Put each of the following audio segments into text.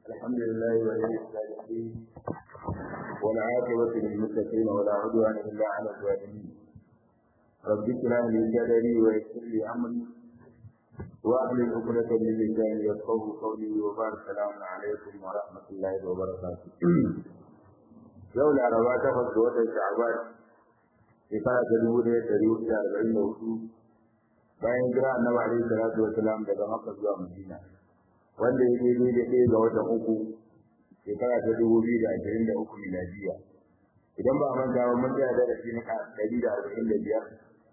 الحمد لله ولي الصالحين والعاقبة للمتقين ولا عدوان إلا على الظالمين رب اشرح لي صدري ويسر لي أمري وأحلل عقدة من لساني يفقهوا قولي وبارك السلام عليكم ورحمة الله وبركاته يوم العربات تفضل وتر شعبان shekara ta dubu ɗaya ɗari hudu da arba'in da hudu bayan jira annabi alaihi salatu wasalam daga makka zuwa madina wanda ya daidai da ɗaya ga watan uku shekara ta dubu biyu da ashirin da uku miladiya idan ba a manta ba mun tsaya darasi na ɗari da arba'in da biyar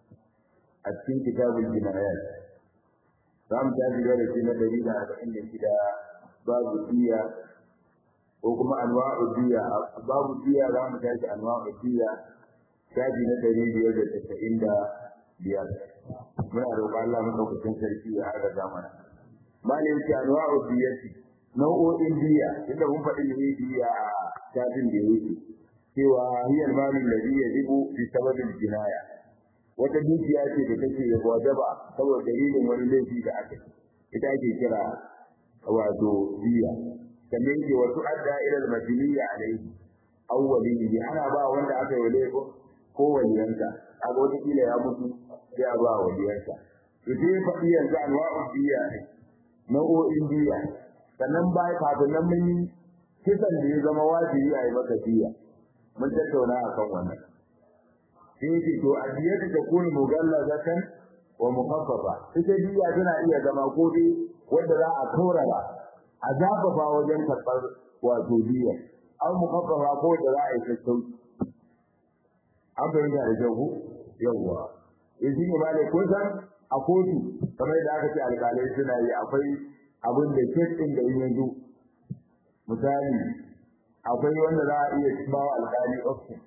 a cikin kitabul jinayat za mu tashi darasi na ɗari da arba'in da shida babu diya ko kuma anwa'u diya babu diya za mu tashi anwa'u diya shafi na ɗari biyar da tasa'in da biyar muna roƙon Allah maɗaukacin sarki ya haɗa zamana malin ce anwa'u diyati nau'o'in diya inda mun faɗi ne diya a shafin da yake cewa hiyar malin ladhi yajibu bi sababil jinaya wata dukiya ce da take wajaba saboda dalilin wani laifi da aka ita ake kira wato diya sannan yake wasu adda ila al-majliya alayhi awwalihi ana ba wanda aka yi laifin ko waliyansa a wata kila ya mutu sai a ba waliyansa to sai faɗi yanzu anwa'u diya ne nau'o'in diya sannan bai kafin nan mun yi kisan da ya zama wajibi a yi maka diya mun tattauna akan wannan sai yake to adiyatu ta kunu mugallazatan wa mukhaffafa ita diya tana iya zama ko dai wanda za a kaurara a zafafa wajen karɓar wato diya an mukhaffafa ko da za a yi sassauci an fahimta da kyau yawwa in shi ne ma da kun san a kotu kamar da aka ce alƙalai suna yi akwai abin da kes ɗin da yanzu misali akwai wanda za a iya ba wa alƙali option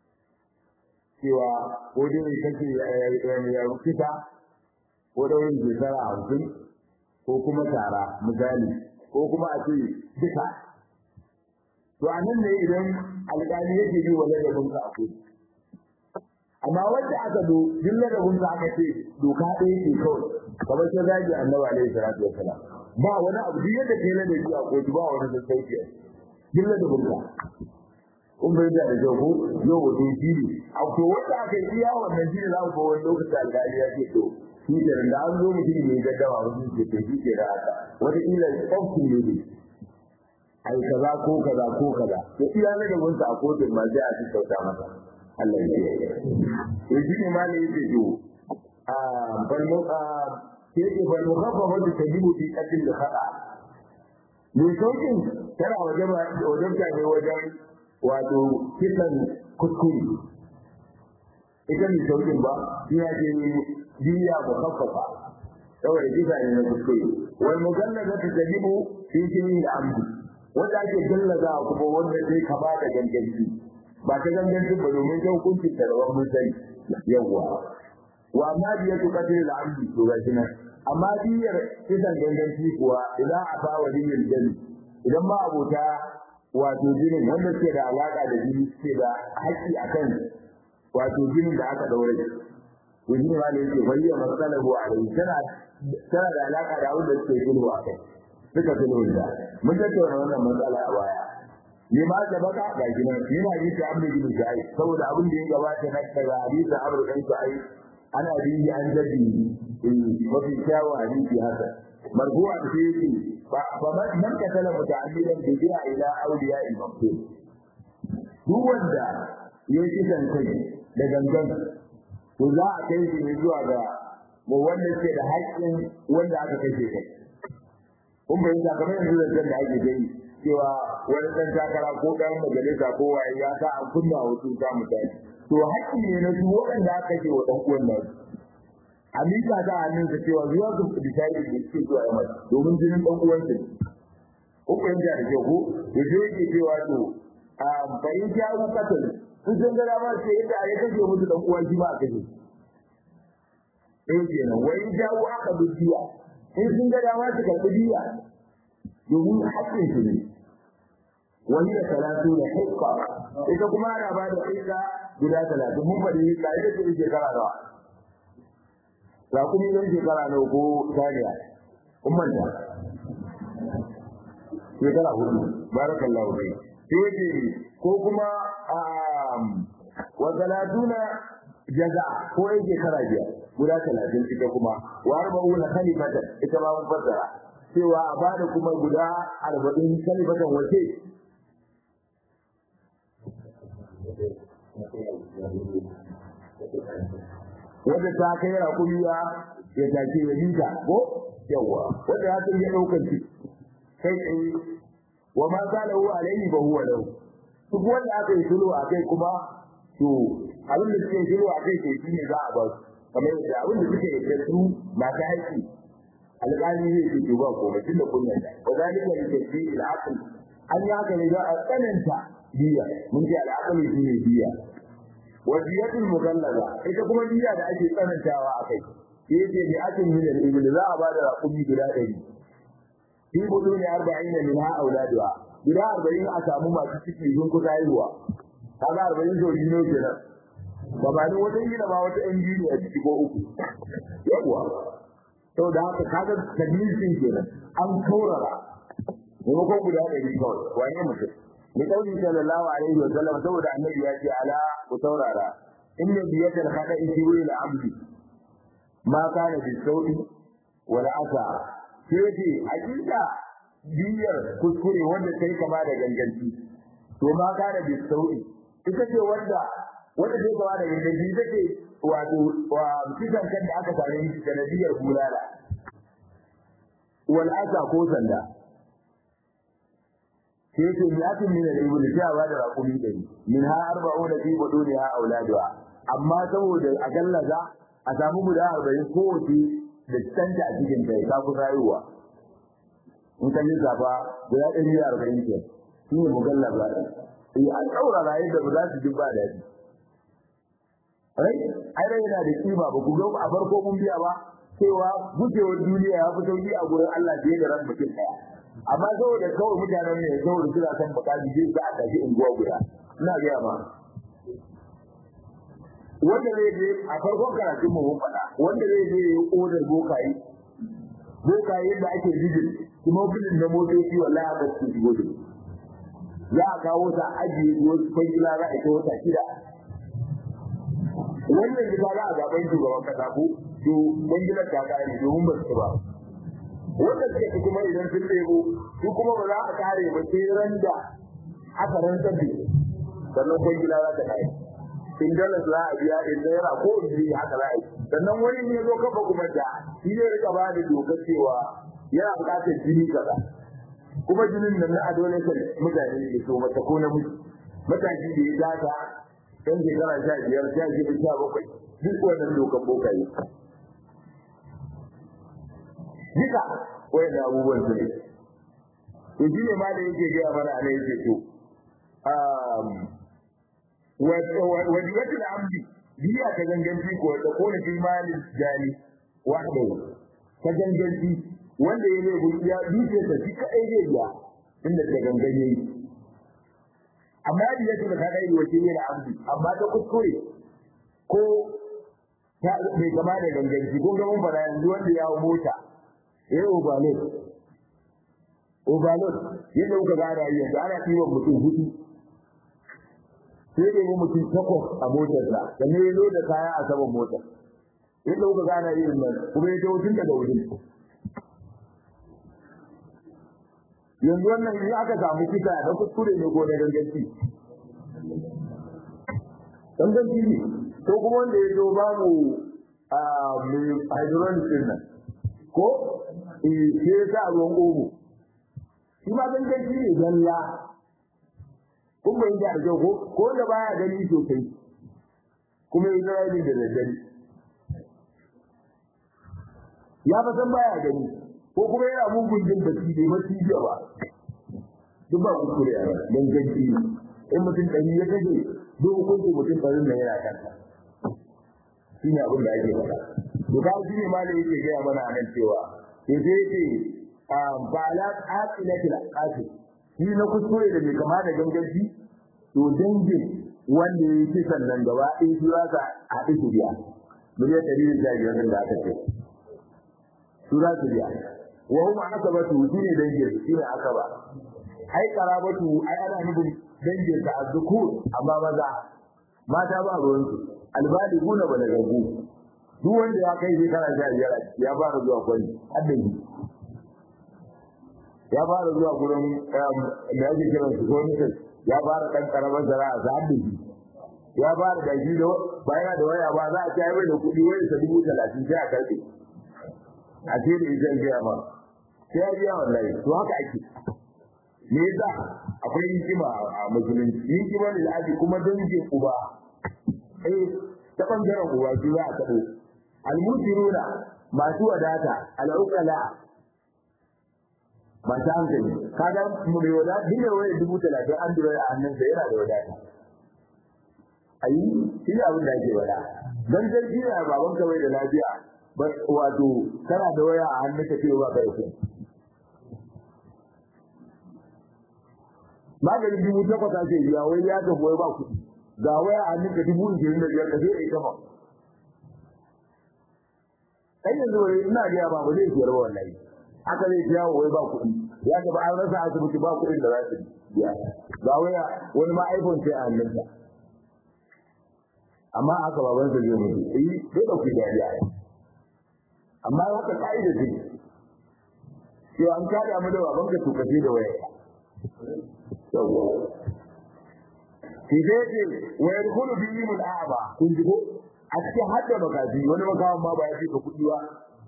cewa ko dai kake ya rukita ko daurin shekara hamsin ko kuma tara misali ko kuma a ce duka to a nan ne idan alƙali yake yi wa ladabinka a kotu amma wanda aka do duk ladabin da aka ce doka ɗaya ce kawai kamar sai zagi annabi alaihi salatu wassalam ba wani abu duk yadda kai ladabi a kotu ba wani da sauki duk ladabin ka kun bai da da ko yau wato shi ne a to wanda aka yi iya wannan shi ne za ku wani lokaci alƙali ya ce to shi ke da an zo mutum ne gaddama wasu ce to shi ke da haka wata kila tsofin ne ne ai kaza ko kaza ko kaza to iya ladabin sa a kotun ma sai a ci sauta masa Allah ya yi. To shi ne malai yake to a balmu a ke ke balmu kafa wanda ta jibu fi katin da fada. Me saukin tana wajen wajen ne wajen wato kisan kuskure. Ita mai saukin ba, ina ce biya mu kafafa. Saboda kisa ne na kuskure. Wal mugallaza ta tajibu fi kini da amdi. Wanda ake gallaza kuma wanda zai kama da ganganci. ba ta gangancin ba domin ta hukuncin da rawan mun sani yawwa wa amma biya tu kadir al-amdi to ga shi nan amma biyar kisan ganganci kuwa idan a ba wa dinin jami idan ma abota wato jinin wanda ke da alaka da jini ke da haƙƙi akan wato jinin da aka daure to jini ma da yake bayyana masalahu alai tana tana da alaka da wanda suke sulhu akai suka sulhu da mun tattauna wannan matsala a baya ne ma da baka ga gina yana yi ta amri bin sai saboda abin da ya gabata na daga hadisi amru dan sai ana biyi an jabi mafi kyawu hadisi haka marfu'a da sai yake ba ba man ka tala muta'ammidan bi bi'a ila awliya al-maqtul duk wanda ya yi kisan kai da gangan to za a kai shi ne zuwa ga mu wanda ke da haƙƙin wanda aka kashe kai kun bayyana kamar yanzu da da ake gani cewa wani ɗan takara ko ɗan majalisa ko waye ya sa an kunna wasu ta mutane to haƙƙi ne na su waɗanda aka ce wa ɗan uwan nan a mika ta hannun sa cewa zuwa su decide da suke zuwa yamma domin jinin ɗan uwan su ko ko yanda da ke ko da zai yake cewa to a bayin jawo katal sun san gara ba sai yadda ya kashe musu ɗan uwan shi ba a kashe eh kenan wai jawo aka biya in sun ga dama su karɓi biya domin haƙƙin su ne wani da talatu da hikka ita kuma ana ba da hikka guda talatin mun faɗi hikka ita ce shekara nawa za ku yi shekara nawa ko tariya kun manta shekara hudu barakallahu bai sai yake ko kuma wa talatuna jaza ko yake shekara biyar guda talatin ita kuma wa arba'una khalifatan ita ma mun fassara cewa a bada kuma guda arba'in khalifatan wace wadda ta kai rakumiya ya take ya bita ko yawa wanda ya san ya daukar shi kai tsaye wa ma salahu alaihi fa huwa lahu duk wanda aka yi sulhu a kai kuma to abin da suke sulhu a kai to shi ne za a ba su kamar yadda abin da suke da su masu haƙƙi alƙali zai ce to ba komai tunda kun yarda wa zalika li tafsir al-aql an yi haka ne za a tsananta biya mun ce al-aql shi ne biya wa diyatul mukallaza ita kuma biya da ake tsanantawa a kai yace bi atin min al-ibl za a bada raƙumi guda 100 fi buduni 40 min ha auladuha guda 40 a samu masu ciki sun kusa haihuwa kaga 40 so ne kenan gabanin wata gida ba wata yan biyu a ciki ko uku yawa sau da haka kaga tadlisin kenan an kaurara maimakon guda ɗari kawai wane mutum ni kauli sallallahu alaihi wa sallam saboda annabi ya ce ala ku saurara inna biyatal khada'i fi wil abdi ma kana bi saudi wal asa sai ce hakika biyar kuskure wanda kai kama da ganganci to ma kana bi saudi ita ce wanda wanda sai kama da ganganci ita ce wato wa kisan kan da aka same shi sanadiyar bulala wal asa ko sanda sai ce mi'atin min al-ibl sai ba da raqumi dari min ha arba'una fi buduniha auladuha amma saboda a gallaza a samu guda 40 kowace da canta a cikin ta ta kusa rayuwa in kan lissafa guda 140 ke shi ne mugalla ba sai an daura rayu da ba za su ji ba da shi ai ai dai yana da kima ba ku ga a farko mun biya ba cewa gujewar duniya ya fi sauki a gurin Allah fiye da ran mutum daya amma saboda kawai mutanen ne saboda suna son bukati zai sa a tafi unguwa guda ina gaya ma wanda zai je a farkon karatun mu mun faɗa wanda zai je ya odar bokaye bokaye da ake jijin kuma bilin na motoci wallahi ba su shigo da za a kawo ta ajiye wasu kwangila za a ita wata shida wannan gida za a zaɓen shugaban kasa ko to kwangilar ta kare domin ba su ba wanda suka ci kuma idan sun ɗebo su kuma ba za a kare ba sai ran da aka rantsar da sannan kwangila za ta kare in dalas za a biya in naira ko in biya haka za a yi sannan wani ne zo kafa kuma da shi zai rika ba da dokar cewa yana buƙatar jini kaza kuma jinin nan na adolescent mutane ne so mata ko namiji matashi da ya data ɗan shekara sha biyar sha shida sha bakwai duk wannan dokar bokaye duka wayan abubuwan su ne to shi ne ma da yake gaya mana a yake to wajibatul amdi biya ta ganganci ko ta kone fi malin jani wahda ta ganganci wanda ya lebu ya duke ta shi kadai zai biya inda ta gangan yayi amma biya ta kadai wace ne da amdi amma ta kuskure ko ta bai kama da ganganci ko ga mun fara yanzu wanda ya mota ya yi overload overload yadda kuka gane yanzu ana ɗiban mutum hudu sai da mutum takwas a motarsa da ne ya da kaya a saman motar yadda kuka gane irin nan kuma ya tawo tun daga wurin yanzu wannan in aka samu kisa da kuskure ne ko da ganganci ganganci ne ko kuma wanda ya zo babu a mai hydrolysis din nan ko eh sai ya sa ruwan omo shi ma ganganci ne zalla kun bai da da ko ko da baya gani sosai kuma ya zara da daddare ya fa san baya gani ko kuma yana mugun jin bacci bai bacci jiya ba duk ba kuskure a ganganci in mutum ɗari ya kaje duk hukuncin mutum ɗarin nan yana kanta shi ne abin da ake faɗa to ka shi ne ma da yake gaya mana a nan cewa to sai yake ba la aqilatil aqasi shi na kuskure da bai kama da ganganci to dangin wanda ya yi kisan nan gaba ɗaya su za ka haɗu su biya miliyan ɗari da sha biyar da aka ce su za su biya wa huma akabatu shine dangin shine akaba ai karabatu ai ana nufin dangin sa azzukur amma maza mata ba ruwan su albaliguna balagagu duk wanda ya kai shekara sha biyar ya fara zuwa kwani addini ya fara zuwa gurin da ake kiran su gwamnati ya fara dan karamar zara'a sa addini ya fara da shi da bayan da waya ba za a ci mai da kuɗi wani sa dubu talatin sai a karɓe a ce da ita biya ma sai ya biya wallahi to haka ake me yasa akwai hikima a musulunci hikima ne da ake kuma dangin uba eh ta bangaren uba shi za a taɓo almusiruna masu wadata al'uqala masu hankali kaga mu mai wadata duk da waya dubu talatin an dora a hannunsa yana da wadata ayi shi ne abin da ake wada dan sarki ne baban ka bai da lafiya wato kana da waya a hannun ka ce ba ka da kuɗi maganin dubu takwas ake biya wai ya ga wai ba kuɗi ga waya a hannun ka dubu ishirin da biyar ka sai ita ba kai yanzu wai ina ga ba ba zai siyar ba wallahi haka zai biya wai ba kuɗi ya ga ba an rasa asibiti ba kuɗin da za su biya ga waya wani ma iPhone sai a hannunsa amma aka baban sa zai mutu eh sai da ku dariya amma haka kaida ce to an kada mu da baban ka tukace da waya yawa shi dai ce wa yadkhulu bihi min a'ba kun ji ko a cikin hadda bakaji wani makawan ma ba ya fika kudi ba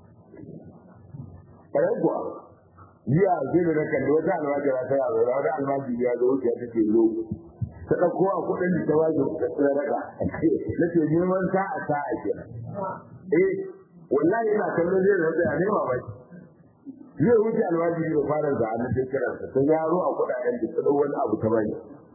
kai kuwa jiya zai da kalli wata almajira ta yaro wata almajiri ya zo wuce ta ce lo ta ɗauko a kuɗin da ta waje da daga na ce neman sa'a sa'a ke eh wallahi ina kallon zai rasa ya nema ba zai wuce alwajiri da fara da hannun da kiran sa ta yaro a kuɗaɗen da ta wani abu ta bani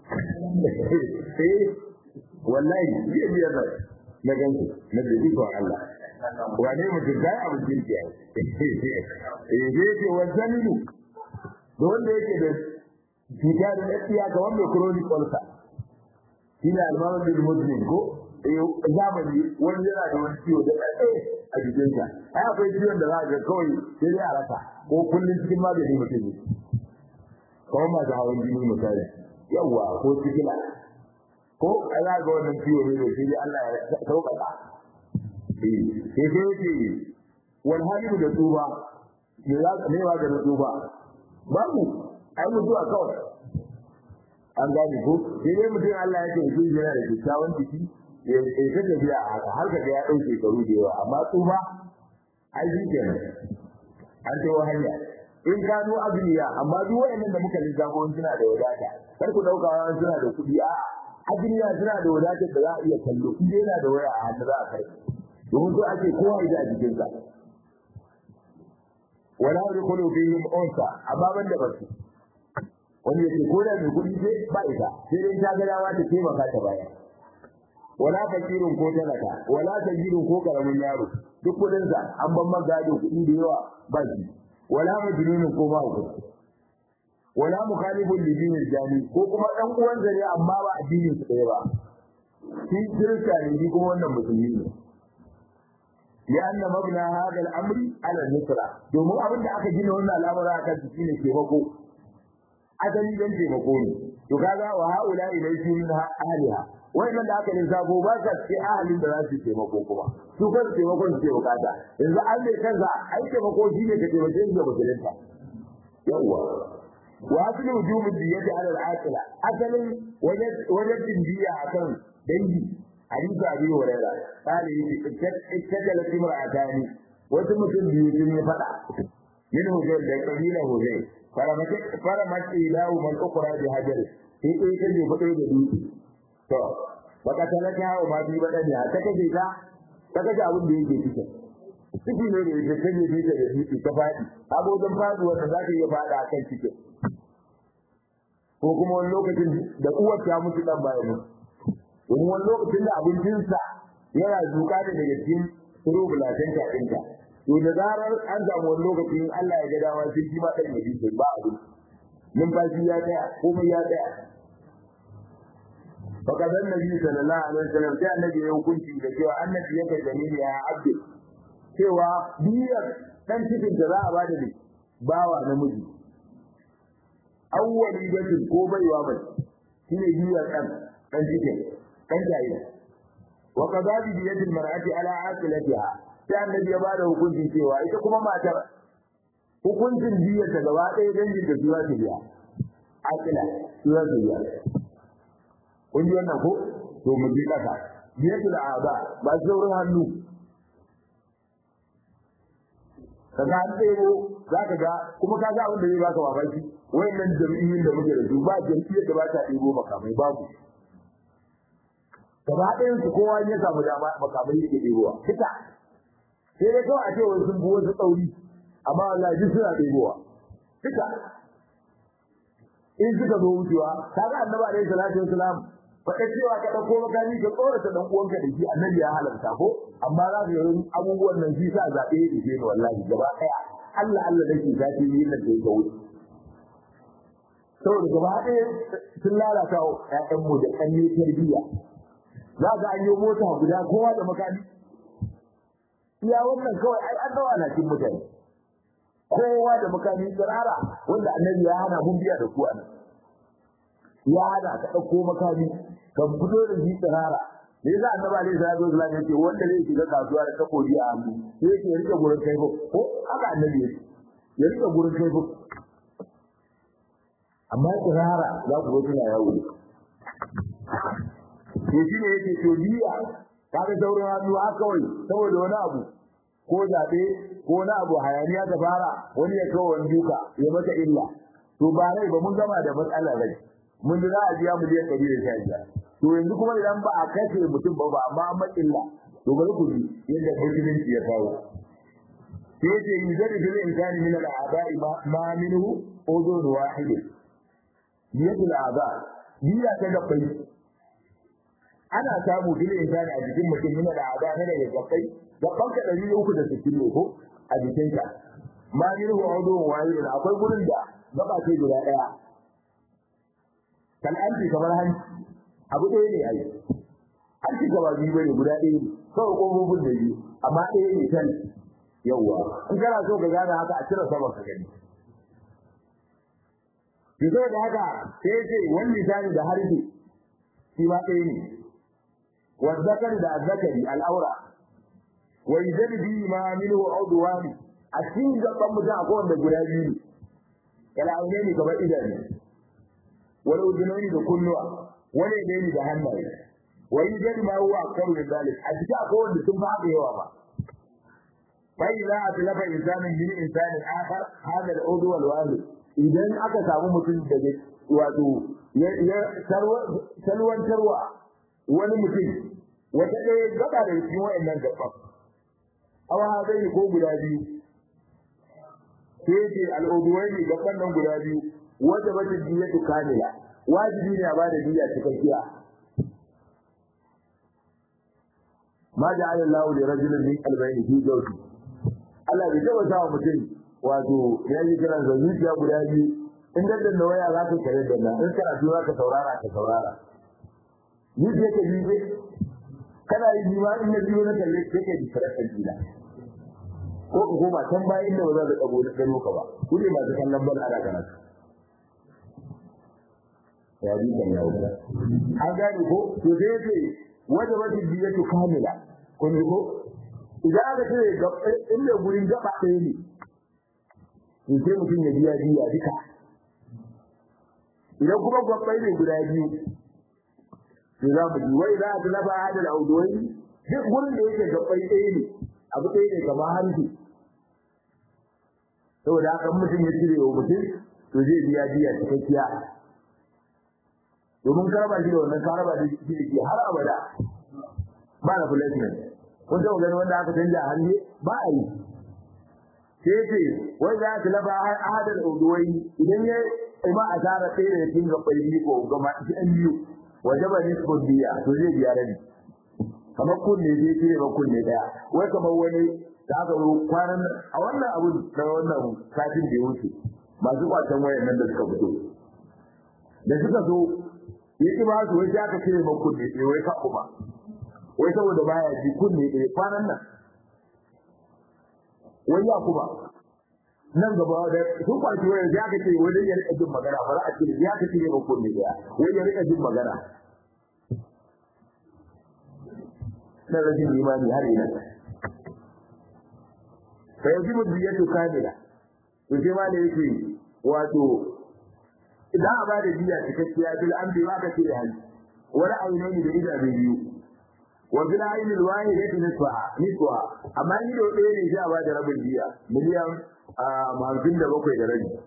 eh wallahi zai biyar da na gansu na da ikon Allah wane mutum ta yi abin kirki a eh zai ce wa zanilu da wanda yake da cuta da lafiya ga wanda chronic ulcer shine almanin bil muslim ko zamani wani yana da wani ciwo da ɗaɗɗe a jikinsa ai akwai ciwon da za ga kawai sai dai a rasa ko kullum cikin magani mutum ne kawai masu hawan jini misali yawwa ko sikila ko a za ga wannan ciwo ne da sai Allah ya sauƙaƙa sai sai yake wal halimu da tsuba me za ka mewa da tsuba babu ai mutuwa kawai an gane ko sai dai mutum Allah ya ce shi yana da kyakkyawan jiki ya ta tafiya a haka har ka ga ya ɗauke shekaru da yawa amma tsufa ai shi kenan an tawo hanya in gano azuniya amma duk wayannan da muka lissafo suna da wadata kar ku dauka wa suna da kuɗi a azuniya suna da wadatar da za a iya kallo in dai yana da waya a hannu za a kai domin so ake kowa ya a jikinsa wala yadkhulu fihim unsa amma ban da basu wani yake ko da mai kuɗi ce ba ita sai dai ta ga dawa ta taimaka ta baya wala fakirin ko talaka wala tajirun ko karamin yaro duk kudin sa an ban magado kudi da yawa ba shi wala majnunun ko ba ku wala mukhalifun li dinil jami ko kuma dan uwan zare amma ba addinin su ɗaya ba shi kirista ne shi kuma wannan musulmi ne لأن مبنى هذا الأمر على النصرة domin abin da aka gina wannan al'amura akan shi shine taimako asali dan taimako ne to kaga wa haula ilayhi min ahliha wannan da aka lissafo ba ka ce ahalin da za su taimako kuma su kan taimakon su ke bukata yanzu an ne kansa ai taimako shi ne ka taimake shi da musulunta yawwa wa asli wujubu diyyati ala al-aqila asalin wajen dindiya akan dangi hadisi abi hurairah kale yake ittajala timra'atani wasu mutum biyu sun yi fada min hujjar da kabila hujjar faramaki lahu man ukra bi hajar sai kai kaje fado da dutse to baka talaka wa ma bi badani ta kaje ta ta kaje abin da yake cikin ciki ne da yake kaje bi da dutse ta fadi abokan faduwa da zaka iya fada akan cikin ko kuma wani lokacin da uwar ta mutu dan bayan mu domin wani lokacin da abincinsa yana zuka da daga cikin turubulatan ta ɗinka to da zarar an samu wani lokacin Allah ya ga dama sai shi ma ɗan ya bi ba abin numfashi ya tsaya komai ya tsaya فقد النبي صلى الله عليه وسلم sai annabi ya hukunci da cewa annabi ya kai dalili ya abdi cewa biyar dan cikin da za a bada ne bawa namiji awwali batin ko baiwa mai shine biyar dan dan cikin dan jayi wa qadabi bi yadil mar'ati ala aqilatiha sai annabi ya bada hukuncin cewa ita kuma matar hukuncin biyar ta gaba ɗaya dangin da su za su biya aqila su za su biya kun ji wannan ko to mu bi kasa biyatul a'da ba saurin hannu kaga an ɗebo za ka ga kuma ka ga abin da zai baka mamaki wayannan jam'iyyun da muke da su ba jam'iyyar da ba ta ɗebo makamai babu gaba ɗayan su kowa ya samu dama makamai yake ɗebowa fita sai dai kawai a ce wani sun bi wasu tsauri amma wallahi duk suna ɗebowa fita in suka zo wucewa kaga annabi alaihi salatu wasalam faɗa cewa ka ɗauko makami ka tsorata ɗan uwanka da shi annabi ya halarta ko amma za ka yi abubuwan nan shi sa zaɓe ya ɗauke ni wallahi gaba ɗaya Allah Allah nake zafi yi nan da ya wuce saboda gaba ɗaya sun lalata wa ƴaƴanmu da ƙanne tarbiyya za ka an yi mota guda kowa da makami iya wannan kawai ai an dawa na cin mutane kowa da makami tsirara wanda annabi ya hana mun biya da ku a nan ya hana ka ɗauko makami ka fito da shi tsirara me yasa annabi alaihi salatu wasallam yake wanda zai shiga kasuwa da takobi a hannu sai yake ya rike gurin kai ko haka annabi yake ya rike gurin kai amma tsirara za ku ga suna yawo to shi ne yake to biya kaga sauran hannu haka kawai saboda wani abu ko zaɓe ko wani abu hayaniya ta fara wani ya kawo wani duka ya mata illa to ba rai ba mun gama da matsalar rai mun za a biya mu je ɗari da sha biyar to yanzu kuma idan ba a kashe mutum ba ba amma an illa to bari ku ji yadda musulunci ya kawo sai yace yuzari bil insani min al a'da'i ma minhu udun wahid biyadul a'da biya ta gabbai ana samu bil insani a jikin mutum min al a'da ne daga gabbai gabban ka 360 ne ko a jikinka ma minhu udun wahid akwai gurin da gaba ce guda daya kan anti kamar hanci abu ɗaya ne ai hanci gaba biyu bane guda ɗaya ne kawai ƙofofin da biyu amma ɗaya ne kan yawwa in kana so ka gane haka a cire saman ka gani ki so da haka sai ce wani misali da harbi shi ma ɗaya ne wazzakari da azzakari al'aura wa yuzali bi ma minhu udwani a cikin gaban mutum akwai wanda guda biyu ne kala aune ne kamar idanu wani udunoni da kunnuwa wani ne da hannaye wani jadi ma huwa akwaru min zalik a cikin akwai wanda sun fi haka yawa ba fa idza atlafa insanin min insanin akhar hada al-udhu wal wahid idan aka samu mutum daga wato ya salwantarwa wani mutum wata ɗaya gaba da cikin wayannan gaban awa hadai ko guda biyu sai ce al-udhuwaini gaban nan guda biyu wanda bace diyatu kamila wajibi ne a bada diya cikakkiya ma ja'ala Allahu li rajulin min qalbayni fi zawji Allah bai taba sa mutum wato ya yi kiran da zuciya guda biyu in da da waya za ka kare da nan in kana tura ka saurara ka saurara ni je ka yi kana yi jima in na biyo na kalle kake da farakan gida ko ko koma can bayan da ba za ka dago da gano ka ba ku ne masu kallon bal ana kana ya bi kan yawo an gane ko to sai yace wajabati diyatu kamila kun ji ko idan aka ce in da gurin gaba ɗaya ne in sai mutum ya biya biya duka idan kuma gwabbai ne guda biyu to za mu ji wai za a talaba hadal auduwai duk gurin da yake gabbai ɗaya ne abu ɗaya ne kamar hanci saboda haka mutum ya cire wa mutum to zai biya biya cikakkiya domin ka raba shi da wannan ka raba da shi da ke har abada ba na placement kun taɓa gani wanda aka canja a hannu ba a yi sai ce wai za ta lafa ahadar uduwai idan ya ima a tara ɗaya da cikin gaɓɓai biyu ko gama ɗan biyu waje ba nisbun biya to zai biya rabi kamar kunne zai cire ba kunne ɗaya wai kamar wani da aka zo kwanan a wannan abu na wannan satin da ya wuce masu kwacen wayan nan da suka fito da suka zo ya ki ba su wai sai aka cire man kunne ɗaya wai ka kuma wai saboda baya ji kunne ɗaya kwanan nan wai ya kuma nan gaba da su kwaci waya ya ka ce wani ya rika jin magana ba za a ce ya ka ce ba kunne daya wani ya rika jin magana na rashin imani har ina fa yajibu diyatu kamila to sai ma da yake wato idan a ba da diya cikakkiya bil amri ma ka ce da hali wani ainihi da idabe biyu wa bil ainil wahidati nisfa nisfa amma ni do ɗaya ne sai a ba da rabin diya miliyan hamsin da bakwai da rabi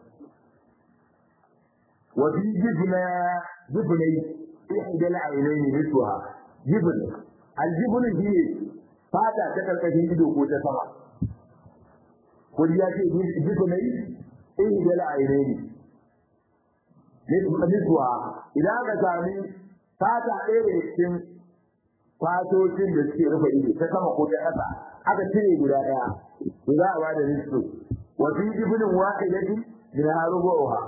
wa fi jibna jibnai ihdal ainaini nisfa jibn al jibn shi fata ta karkashin ido ko ta sama kuri ya ce jibnai ihdal ainaini niswa idan aka sami fata ɗaya da cikin fatocin da suke rufe ido ta sama ko ta ƙasa aka cire guda ɗaya to za a ba da nisfu wa fi jibnin wahidatin min harubuha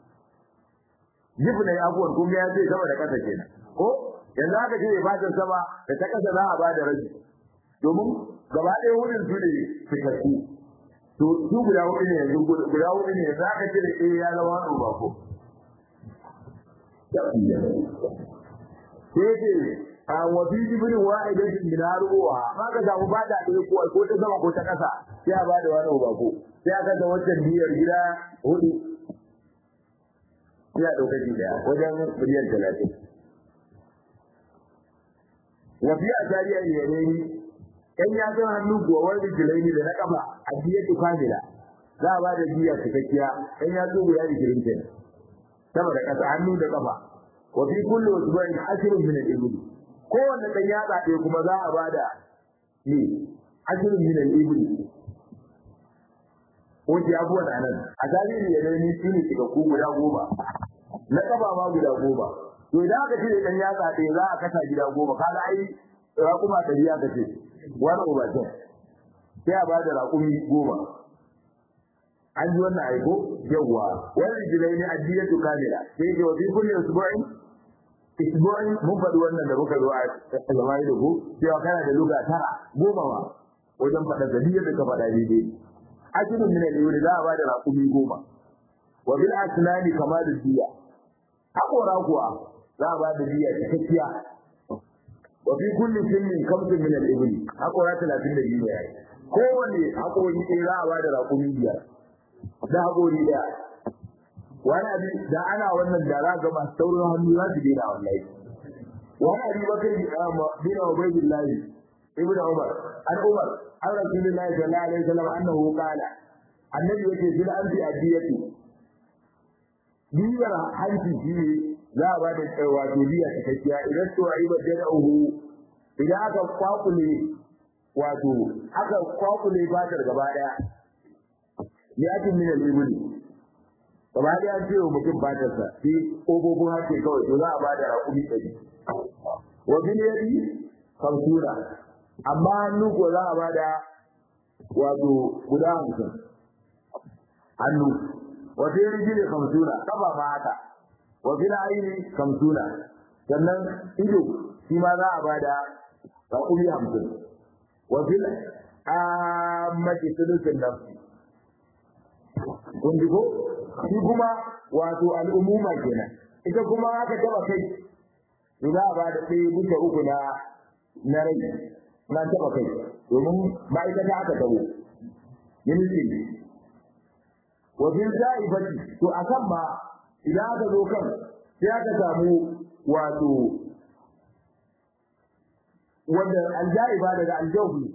jibna ya abuwan kun ga ya ce sama da ƙasa kenan ko yanzu aka cire fatan sama da ta ƙasa za a ba da rabi domin gaba ɗaya wurin su ne fikakku to su guda hudu ne yanzu guda hudu ne yanzu aka cire ɗaya ya zama wani ba ko sai ce a wafi jibinin wa'idan min haruwa ma ka samu fata ɗaya ko ko ta sama ko ta ƙasa sai a ba da wani ba ko sai aka ga wancan biyar gida hudu sai a ɗauka shi ɗaya wajen miliyan talatin wafi a tariya ne ya nemi ɗan yatsun hannu kuwa wani jilaini da na ƙafa a biyar kamila za a ba da biya cikakkiya ɗan yatsu guda ishirin kenan sama da ƙasa hannu da ƙafa wa fi kulli usbu'in ashrun min al-ibli kowanne dan yatsa ɗaya kuma za a bada ni ashrun min al-ibli ko ji abuwan anan a tarihi ya dai ni shine shiga ku guda goma na ƙafa ma guda goma to idan aka ce dan yatsa ɗaya za a kasa gida goma kaga ai raƙuma ta biya ka ce wani ubatin sai a bada raƙumi goma an ji wannan aiko yawwa wani rijilai ne addiyatu kamila sai ke wafi kulli usbu'in isbu'in mun faɗi wannan da muka zo a zama da ku cewa kana da luga tara goma ma wajen faɗa da da ka faɗa daidai ashirin min al za a ba da raƙumi goma wa bil asnani kama da diya haƙora kuwa za a ba da diya cikakkiya wa fi kulli sinnin kamsin min al-ibli haƙora talatin da biyu ne yayi kowane haƙori ɗaya za a ba da raƙumi biyar da haƙori ɗaya wani abin da ana wannan da za ga masu saurin hannu za su daina wallahi wani abin bakar bin ubaydillah ibn umar an umar an rasulullahi sallallahu alaihi wasallam annahu qala annabi yake bil anti adiyatu biyar hanci shi ne za a ba da wato biya cikakkiya idan to ayi ba da uhu idan aka kwakule wato aka kwakule fatar gaba daya liyatin min al-ibli gaba da ya ce wa mutum fatarsa sai ƙofofin hake kawai to za a ba da raƙumi ɗari wa bil yadi kamsura amma hannu ko za a ba da wato guda hamsin hannu wa fi rijili kamsura kafa ma haka wa fil aini kamsura sannan ido shi ma za a ba da raƙumi hamsin wa fil ammati sulusin nafsi kun ji ko shi kuma wato al'umuma kenan ita kuma aka taba kai to za a ba da ɗaya bisa uku na na rai na taba kai domin ma'aikata aka tabo ministry wa bil za'ifati to akan ma idan aka zo kan sai aka samu wato wanda aljaiba daga aljawbi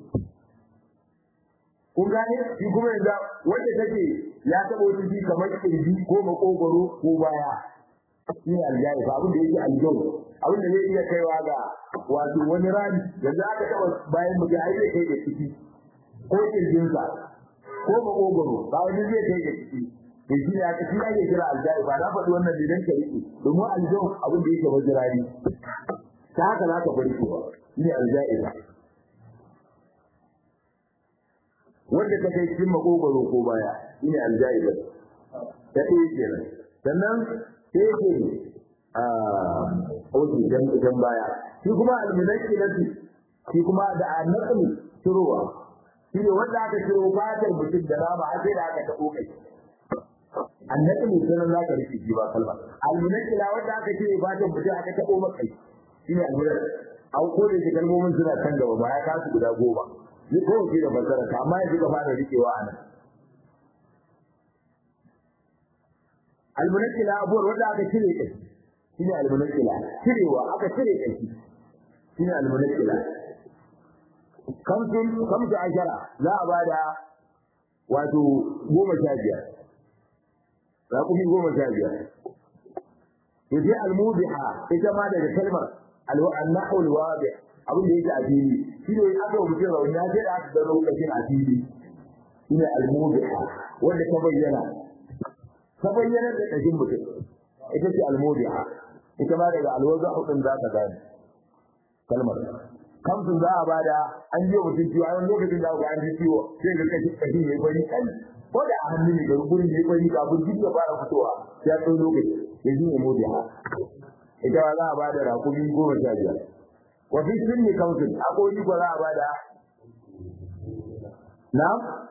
kun gane shi kuma yanzu wanda take ya taɓa wani ji kamar kirji ko makogoro ko baya shi ne aljayi ba abin da yake aljawu abin da zai iya kaiwa ga wato wani rami yanzu aka taɓa bayan mu ai zai kai da ciki ko kirjinsa ko makogoro ba wani zai kai da ciki to shi ne aka shi ake kira aljayi ba na faɗi wannan ne dan ka rike domin aljawu abin da yake majirani ta haka za ka bari cewa shi ne aljayi ba wanda ta kai cikin makogoro ko baya shine aljaida ta ɗaya kenan sannan sai yake a oji jan baya shi kuma almunaki nasi shi kuma da annaqli turuwa shi ne wanda aka ciro fatar mutum da rama har sai da aka taɓo kai annabi ne sanan za ka rike ji ba kalma almunakila wanda aka cire fatar mutum aka taɓo maka shi ne almunar an kore shi kalmomin suna kan gaba ba ya kasu guda goma ni ko shi da fasara ta amma yanzu ka fara rikewa a nan almunakila abuwar wanda aka cire kai shi ne almunakila cirewa aka cire kai shi ne almunakila kamsun kamsu ashara za a bada wato goma sha biyar raƙumi goma sha biyar to sai almubiha ita ma daga kalmar annahu alwadi abin da yake a fili shi ne aka mutum rauni ya ce da aka gano kashin a fili shi ne almubiha wanda ta bayyana ta bayyana da kashin mutum ita ce almubiha ita ma daga alwaza hudun za ka gane kalmar kamsun za a bada an yi mutum ciwo a wani lokacin da an ji ciwo sai ga kashi kashi mai bari kan ko da a hannu ne ga gurin mai bari kafin jiki ya fara fitowa sai ya ɗau lokaci ya ji ne modi ha ita ba za a bada rakumi goma sha biyar wa fi sunni kamsun akwai ni ko za a bada na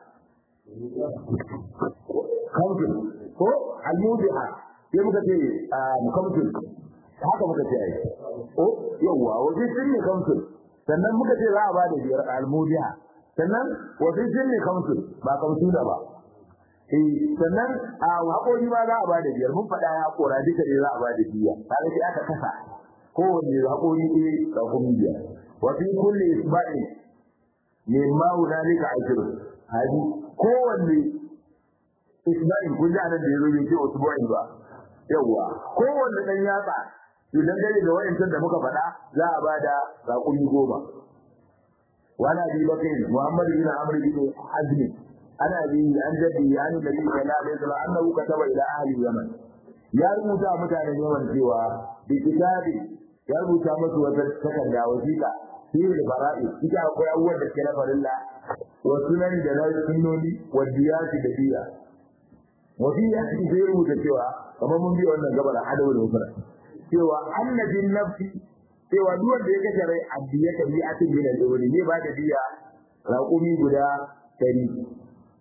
kamsun ko almudiha sai muka ce kamsun haka muka ce ai o yawwa wa fi sunni kamsun sannan muka ce za a ba da biyar almudiya sannan wasu sun ne kamsu ba kamsu da ba eh sannan a haƙori ma za a ba da biyar mun faɗa ya haƙora duka ne za a ba da biya kaga sai aka kasa kowanne haƙori ɗaya da kuma biyar wa fi kulli isba'in mimma hunalika ashru hadi kowanne isba'in kun ji anan da yazo bai ce usbu'in ba yawwa kowanne dan yatsa idan dare da wayancan da muka faɗa za a bada raƙumi goma wani abi bakar muhammad bin amr bin azmi ana bi an jaddi ya ni nabi sallallahu alaihi wasallam annahu kataba ila ahli yaman ya rubuta mutanen yaman cewa bi kitabi ya rubuta musu wata takarda wasiƙa fi al-fara'i ita akwai abubuwan da ke na farilla wa sunan da na sunnoni wa diyati da diya wa fi ya zai rubuta cewa kamar mun bi wannan gabar adawu da mufrad cewa annabin nafsi cewa duk wanda ya kashe rai addiya ta bi atin min al-ibli ne ba da diya raqumi guda 100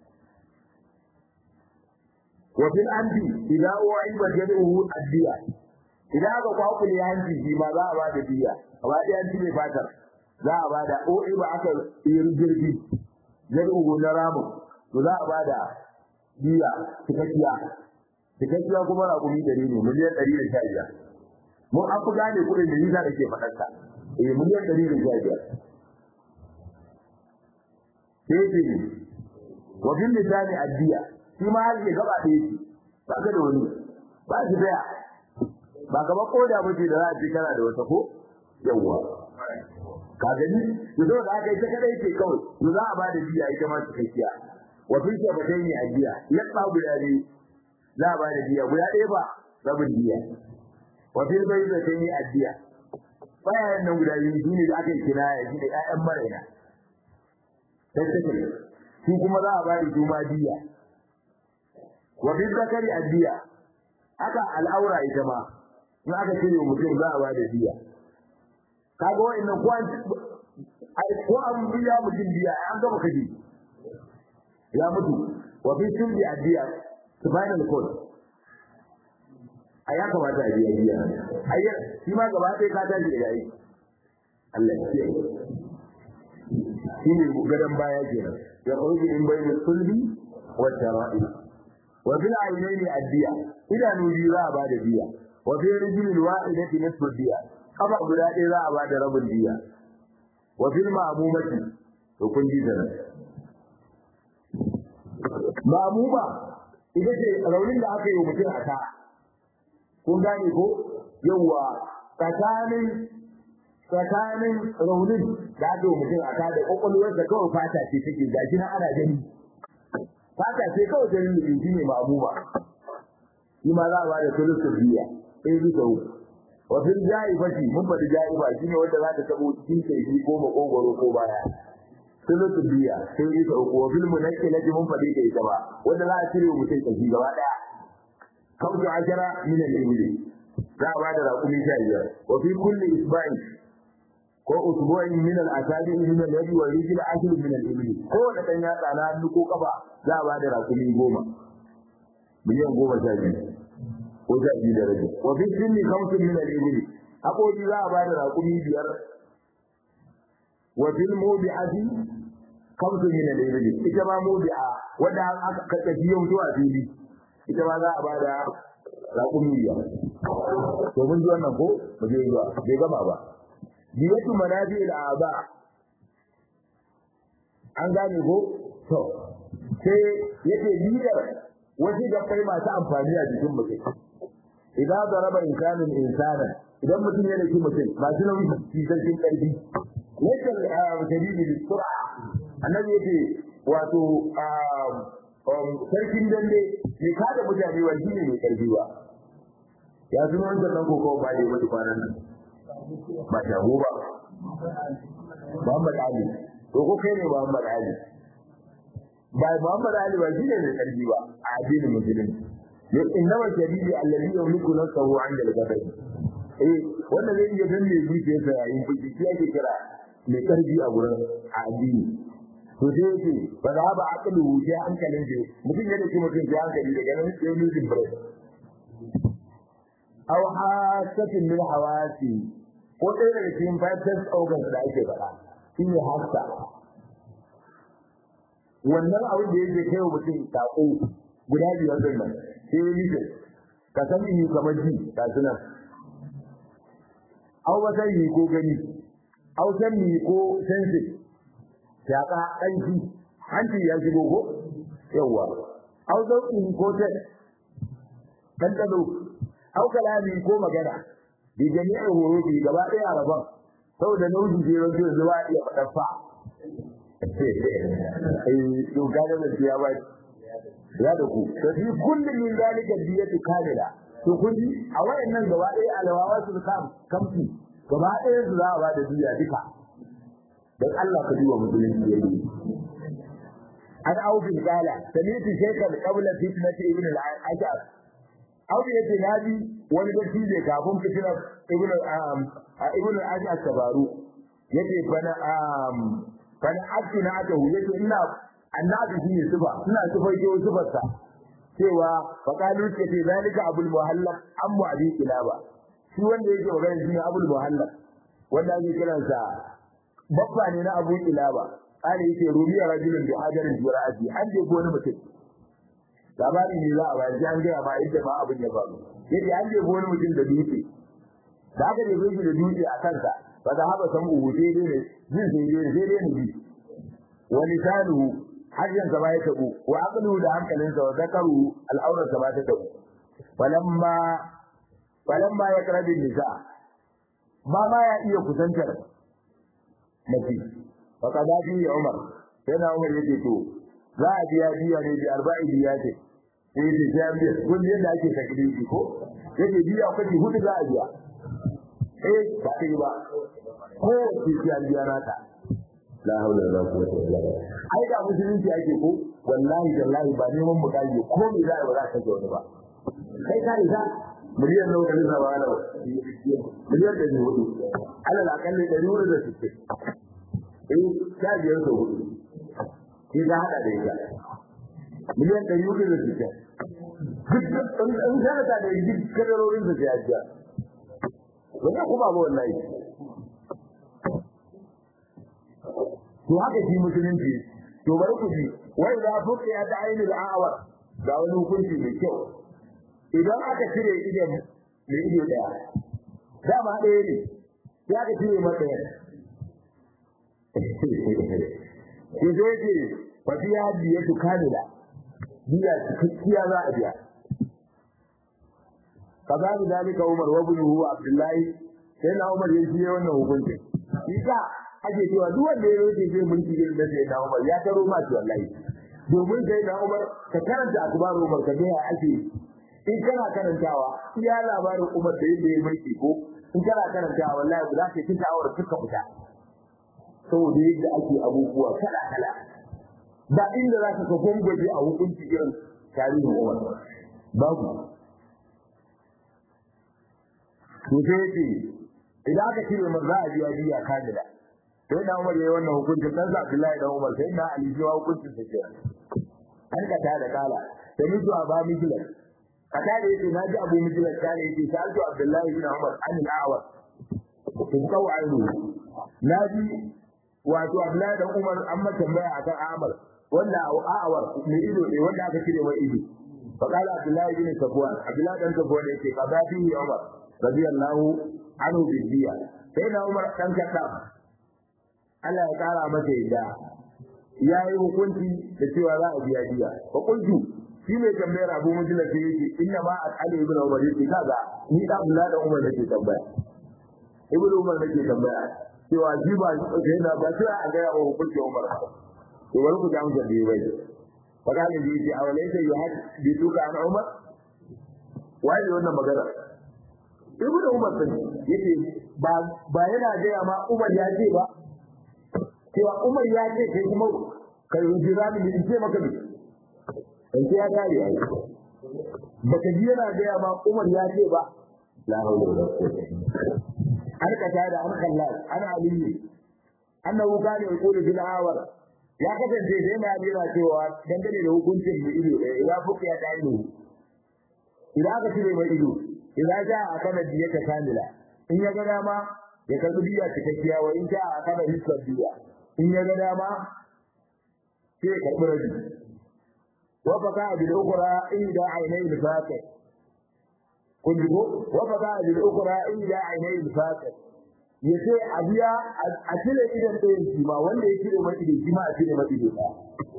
wa fil anbi idza u'iba jad'uhu addiya idan aka kwakule hanci shi ma za a ba da diya ba da hanci mai fatar za a ba da u'iba aka yi jirgi jad'uhu na ramu to za a ba da diya cikakkiya cikakkiya kuma raqumi 100 ne miliyan 115 mun an fi gane kuɗin da nisa da ke faɗarsa eh miliyan ɗari da sha biyar sai ce ne wa bin lisani addiya shi ma har ke gaba ɗaya ce ba ka da wani ba shi daya ba gaba ko da mace da za a ce kana da wata ko yawwa ka gani to zo da aka yi ta kadai ce kawai to za a ba da biya ita ma cikakkiya wa fi shafatai ne addiya yadda guda ne za a ba da biya guda ɗaya ba rabin biya wa fil bayyinati addiya bayan nan guda biyu shine da aka yi kinaya shine ƴaƴan maraina sai take su kuma za a ba da juma diya wa fil zakari addiya haka al'aura ita ma in aka cire mutum za a ba da diya kaga wa'annan ko an ko an biya mutum diya an gama kaji ya mutu wa fil sulbi addiya spinal cord a ya kamata a biya biya ayyar shi ma gaba ɗaya ka tashi da yayi Allah ya ce shi ne gadon baya kenan ya kawai in bai da sulbi wa tara'i wa bil aynaini addiya idanu biyu za a ba da biya wa fi rijlil wahidati nisfu diya kafa guda ɗaya za a ba da rabin diya wa fil ma'mumati to kun ji da ma'muma ita ce raunin da aka yi wa mutum a ta kun gane ko yawa tsakanin tsakanin raunin da aka yi mutum a kada kwakwalwar da kawai fata ce take gashi na ana gani fata ce kawai ganin da shi ne ma'amuma shi ma za a bada sulusun biya sai bisa uku wa fil ja'ibati mun faɗi ja'iba shine wanda za ta tabo cikin kai ko makogoro ko baya sulusun biya sai bisa uku wa fil munakkilati mun faɗi ta ita ba wanda za a cire mutum kashi gaba daya kamsu ashara min al-ibli za a bada raƙumi sha biyar wa fi kulli isba'in ko usbu'in min al-asabi min al-yadi wa rijl ashr min al-ibli ko da dan ya tsana hannu ko kafa za a bada rakumi goma miliyan goma sha biyu ko sha biyu da rabi wa fi sinni khamsun min al-ibli haƙoƙi za a bada rakumi biyar wa fil mubi'ati khamsun min al-ibli ita ma mubi'a wanda aka kace yau zuwa fili ita ma za a bada rakumi biyar to mun ji wannan ko mu je zuwa bai gama ba diyatu manabi al-aba an gane ko to sai yake bidar wasu gabbai masu amfani a jikin mutum idan zaraba insanin insana idan mutum ya daki mutum masu nauyi shi sarkin karfi yake shadidi da sura annabi yake wato sarkin dambe ne kada mutane wa shi ne mai karfi ba ya zama wancan nan koko ba ya mutu kwanan nan ba shago ba Muhammad Ali to ko kai ne Muhammad Ali ba Muhammad Ali ba shine mai karfi ba a addinin musulunci ya innama shadidi alladhi yamliku nafsahu 'inda al-ghadab eh wannan zai iya danne zuciyarsa yayin fushi shi ake kira mai karfi a gurin addini to sai yake ba za ba aqlu sai hankalin shi mutum ya dace mutum sai hankali daga nan sai losing breath aw hasatin min hawasi ko ɗaya daga cikin five organs da ake faɗa shine hasa wannan abin da yake kai wa mutum sako guda biyar din nan sai ya nike ka san yi kamar ji ga suna au ba sai ko gani au san ni ko sense shaka ɗanki hanci ya shigo ko yawa au zauki ko ta ɗanɗano au kalami ko magana bi jami'in horo bi gaba ɗaya rabon saboda nauyi je wanda zuwa iya faɗa fa eh to kaga da ya ba ya da ku to fi kullum min zalika diyatu kamila to kun ji a wayannan gaba ɗaya alawawa su kam kamfi gaba ɗaya su za a ba da diya duka dan Allah ka duba musulunci yayi an aufi kala sami'tu shaykhan qabla fitnati ibn al-ajab aufi yace nabi wani gaci ne kafin fitnar ibn ibn al-ajab tabaru yace bana bana akina aka yace ina annabi shine sifa ina sifar ke sifarsa cewa faqalu ce ce zalika abul muhallab ammu abi kilaba shi wanda yake magana shine abul muhallab wanda ake kiransa babba ne na abu kilaba kare yake rubiya rajulun bi hajarin jura'ati an je wani mutum labari ne za a bayar sai an gaya ma inda ma abin ya faru yace an je wani mutum da dutse da aka je shi da dutse a kansa ba da haba san uhu sai dai ne jin sai dai sai dai ne bi wa lisanuhu hajjan sa ba ya tabu wa aqluhu da hankalinsa wa zakaru al'aurar sa ba ta tabu falamma falamma ya karabi nisa ba ma ya iya kusantar mace fa kaza bi Umar sai na Umar yake to za a biya biya ne bi arba'i biya ce sai yake sai an biya kun yadda ake taklifi ko yake biya kashi hudu za a biya eh ba kai ba ko sai an biya nata la haula wala quwwata illa billah ai da musulunci ake ko wallahi wallahi ba neman mukaji ko me za a ba za ka ga wani ba kai ka isa miliyan nawa ne zaba na miliyan da ne hudu ala la kalle da nuru da suke eh ta biyar da hudu shi ga hada da ita miliyan da hudu da suke duk in sanata da duk kadarorin da ya jiya wannan kuma ba wallahi to haka shi musulunci to bari ku ji wai za fuka ya ta ainihin awar ga wani hukunci mai kyau idan aka cire idan mai ido daya dama ɗaya ne sai aka cire mata ɗaya ki zo ce fa fi hadiyatu kamila biya cikakkiya za a biya kaza da dalika Umar wa ibnuhu Abdullahi sai na Umar ya ji wannan hukunci isa ake cewa duk wanda ya roke zai mulki irin da sai na Umar ya taro ma shi wallahi domin sai na Umar ka karanta akbaru Umar ka ga ya ake in kana karantawa iya labarin Umar da yadda ya mulki ko in kana karantawa wallahi ba za ka ci sha'awar suka fita saboda yadda ake abubuwa kala kala ba inda za ka ka gwangwaje a hukunci irin tarihin Umar babu to sai ce idan aka cire man za a biya biya kamila sai na Umar yayi wannan hukuncin dan sa Abdullahi dan Umar sai na Ali jiwa hukuncin sa kenan an ka ta da kala da mutu a ba mijilan kada da yake naji Abu Mijilan kare yake sai Alto Abdullahi bin Umar an al-Awar kun kawo ainu naji wato Abdullahi dan Umar an ma tambaya akan Amar wanda Awar mai ido ne wanda aka cire mai ido فقال عبد الله بن صفوان عبد الله بن صفوان يقول قضى فيه عمر رضي الله عنه بالدية سيدنا عمر كان كتاب Allah ya kara masa yadda ya yi hukunci da cewa za a biya biya fa kuntu shi mai tambayar Abu Mujalla sai yake inna ma al ibn Umar yake kaga ni da Abdullah da Umar nake tambaya Ibn Umar nake tambaya cewa shi ba sai na ba sai a ga ya hukunci Umar to bari ku ga mun da bai فقال لي يجي أوليس يحدثك عن عمر wai wannan magana ibn umar din yace ba ba yana gaya ma umar ya ce ba cewa umar ya ce kai kuma kai jira ni in ce maka ne in ce ya gari ai baka ji yana gaya ma umar ya ce ba la hawla wala quwwata an ka tada an kallal ana aliyu annahu kana yaqulu bil awar ya kasance da yana jira cewa dangane da hukuncin da ido ya fuka ya ta ido idan aka cire mai ido idan ja a kana diya ta kamila in ya ga dama ya karbi diya cikakkiya wa in ja a kana hisar diya in ya ga dama sai ya karbi rabi wa baka bil ukhra inda aynai al faqih kun ji ko wa baka bil ukhra inda aynai al faqih ya ce a biya a cire idan ɗayan shi ma wanda ya cire mai ido shi ma a cire mai ido ɗaya.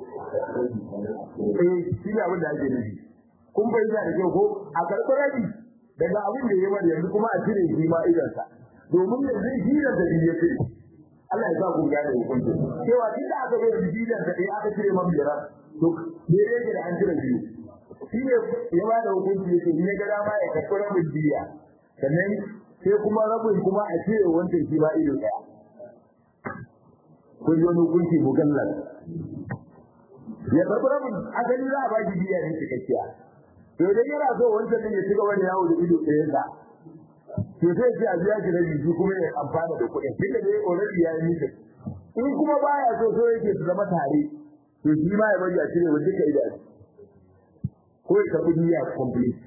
Eh shi ne abin da ake nufi. Kun bai da kyau ko a karɓi rabi daga abin da ya bari yanzu kuma a cire shi ma idonsa. Domin yanzu shi da da ya cire. Allah ya sa ku gane hukuncin. Cewa tun da aka bai da bidan da ɗaya aka cire man biyar to me yake da an cire biyu. Shi ne ya ba da hukunci yake in ya ga dama ya karɓi rabin biya. Sannan sai kuma rabin kuma a cire wancan shi ba ido daya kun yi wani hukunci mugallal ya karɓi rabin asali za a ba shi biya ne cikakkiya to idan yana so wancan din ya ci gaba da yawo da ido ɗaya sa to sai ce a biya shi rabi shi kuma ya amfana da kuɗin duk da dai already ya yi mita in kuma baya so so yake su zama tare to shi ma ya bari a cire wa duka idanu ko ya karɓi biya complete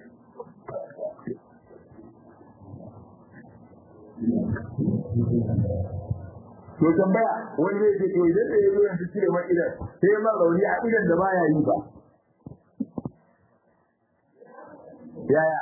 to tambaya wani zai ce to idan da yazo yanzu cire mai idan sai ma rauni a idan da baya yi ba yaya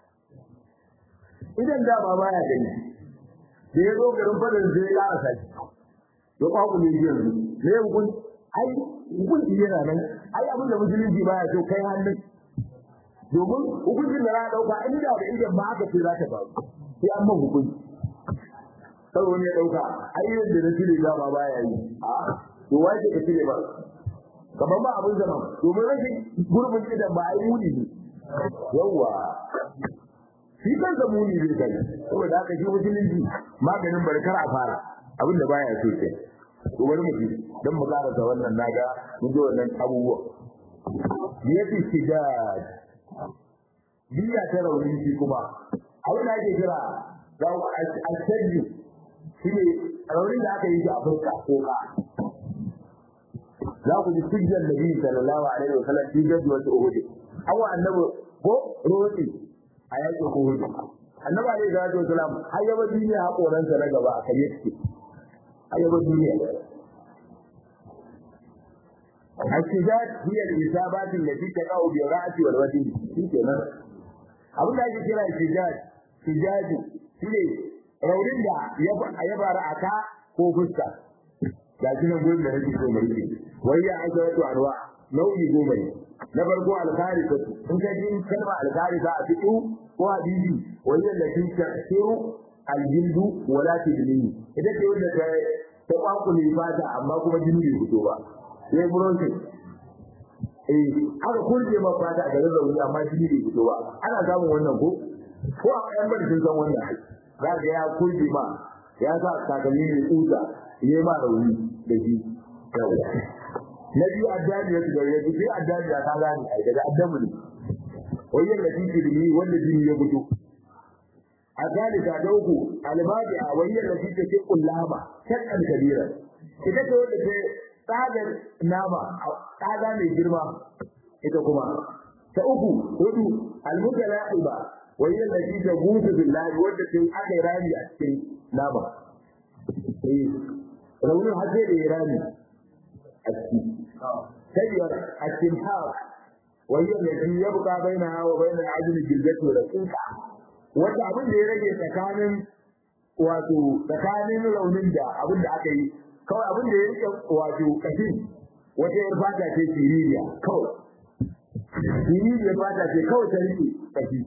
idan da ba baya gani da ya zo garin fadar zai ƙara saki ya kwaku ne yanzu ne ya hukun ai hukunci yana nan ai abin da musulunci baya so kai hannun domin hukuncin da za a ɗauka in da da idan ma aka ce za ta faru sai an man hukunci sai wani ya dauka ai yadda na cire ba ba baya yi a to wai ka cire ba kamar ba abin zaman domin rashin gurbin idan ba ai muni ne yawa shi kansa muni zai kai saboda haka shi musulunci maganin barkar a fara abin da baya so ke to bari mu ji dan mu karanta wannan naga mun ji wannan abubuwa yafi shidad biya ta rauni shi kuma abin da ake kira ga al-sajju shi ne raunin da aka yi shi a fuska ko ka za ku ji sujjar nabi sallallahu alaihi wa sallam fi gadi wata uhud awa annabi ko roti a yakin uhud annabi alaihi salatu wasalam har yaba duniya hakoransa na gaba a kai yake har yaba duniya الشجاج هي الإصابات التي تقع بالرأس والوجه شكرا abin da ake kira shijaj shijaju shine raunin da ya bara a ka ko fuska ga shi nan gurin da nake so mu rike wai ya aka wato arwa nau'i goma ne na farko alkarisa in ka ji kalma alkarisa a fitu ko hadisi wai yalla kin tasiru aljildu wala tidlini ita ce wanda ta ta kwakule fata amma kuma jini bai fito ba sai bronze eh aka kurje ma fata a garin rauni amma jini bai fito ba ana samun wannan ko ko a kayan bari sun san wannan za ga ya kurje ma ya sa takalmi mai tsuta yayi ma rauni da shi na biyu addani ya shiga ya sai addani ya ka gane ai daga addamu ne wajen da kike da ni wanda jini ya fito الثالثة دوكو المابعة وهي التي تشق اللحمة شقا كبيرا إذا تقول لك هذا نامة هذا من جرمة إذا كما تأكو هدو المتلاعبة وهي التي تبوت بالله والتي أخي رامي أكل نامة روني حسين إيراني أكل تجر التمحاق وهي التي يبقى بينها وبين العجل الجلدة والرقيقة wanda abin da ya rage tsakanin wato tsakanin raunin da abin da aka yi kawai abin da ya rike wato kashin wata yar fata ce siririya kawai siririya fata ce kawai ta rike kashi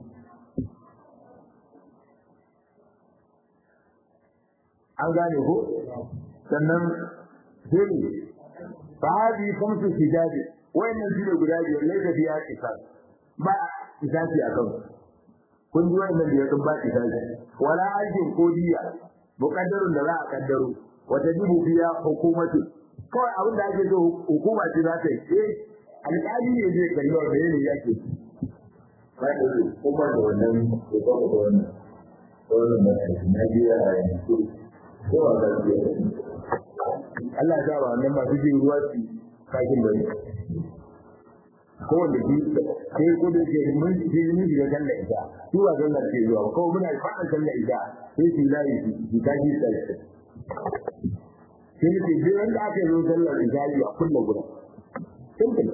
an gane ko sannan dole fa hadi khamsu hijabi wayannan su ne guda biyar laifin biya kisa ba kisasi a kansu kun ji wannan da ya kun ba kitabi wala ajin ko diya muqaddarun da za a kaddaro wata jibu biya hukumatu kawai abin da ake so hukuma ce za ta yi eh alƙali ne zai kalli wa ne yake ba da su kuma da wannan ko ba da wannan wannan mai na biya a yanzu ko ba da biya Allah ya ba wannan ba su jin ruwa su kakin bane ko wanda shi sai ko da ke mun ji mun ji da sallar ita su ba sallar ke zuwa ko muna fara sallar ita sai su layi su ta ji sai sai ne ji wanda aka zo sallar ita a kullu gurin simple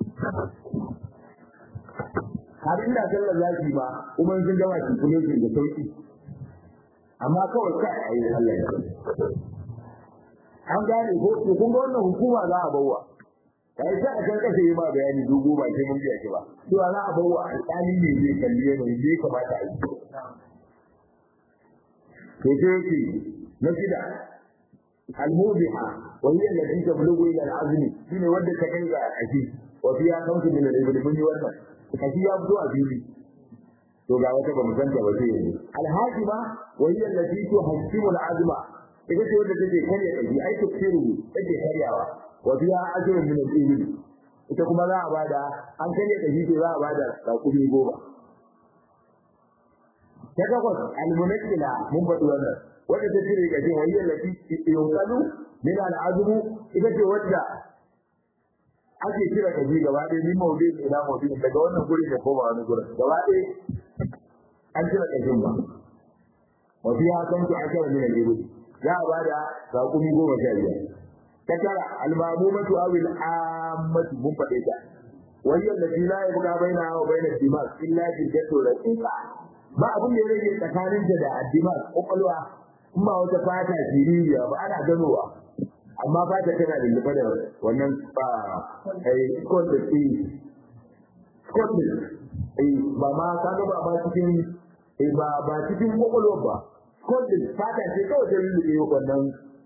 har inda sallar zaki ba kuma sun gama shi kuma su da sauki amma kawai kai ayi Allah ya an gane ko kun ga wannan hukuma za a bawa kai sai a kan kasa yi ma bayani dogo ba sai mun biya shi ba to za a bawa alƙali ne zai kalle ne zai kamata a yi to sai yake na shida al-mubiha wa hiya allati tablughu ila al-azm shine wanda ta kai ga aji wa fiya kanku min al-ibn mun yi wannan kashi ya fito a fili to ga wata ba mu san ta ba sai yanzu al-hakima wa hiya allati tuhakkimu al-azma ita ce wanda take karya kaji ai tafsiru take karyawa wa biya ajrun min al-ibil ita kuma za a bada an kare da shi za a bada sakumi goma ta takwas al-munakkila mun faɗi wannan wanda ta cire gajin wayyar lati yunqalu min al-azmu ita ce wadda ake kira kaji gaba ɗaya min mawdu'in ila mawdu'in daga wannan guri da koma wani gurin gaba ɗaya an cire kajin ba wa biya kan ta akara min al-ibil za a bada sakumi goma sha biyar تترى المامومة أو العامة منفتحة وهي التي لا يبقى بينها وبين الدماغ إلا جلدة رقيقة ba abin da ya rage tsakanin ta da addimar kwakwalwa kuma wata fata siririya ba ana ganowa amma fata tana da lufa da wannan ba ai scotland eh scotland eh ba ma ka ga ba ba cikin eh ba ba cikin kwakwalwa ba scotland fata ce kawai ta lulluɓe wannan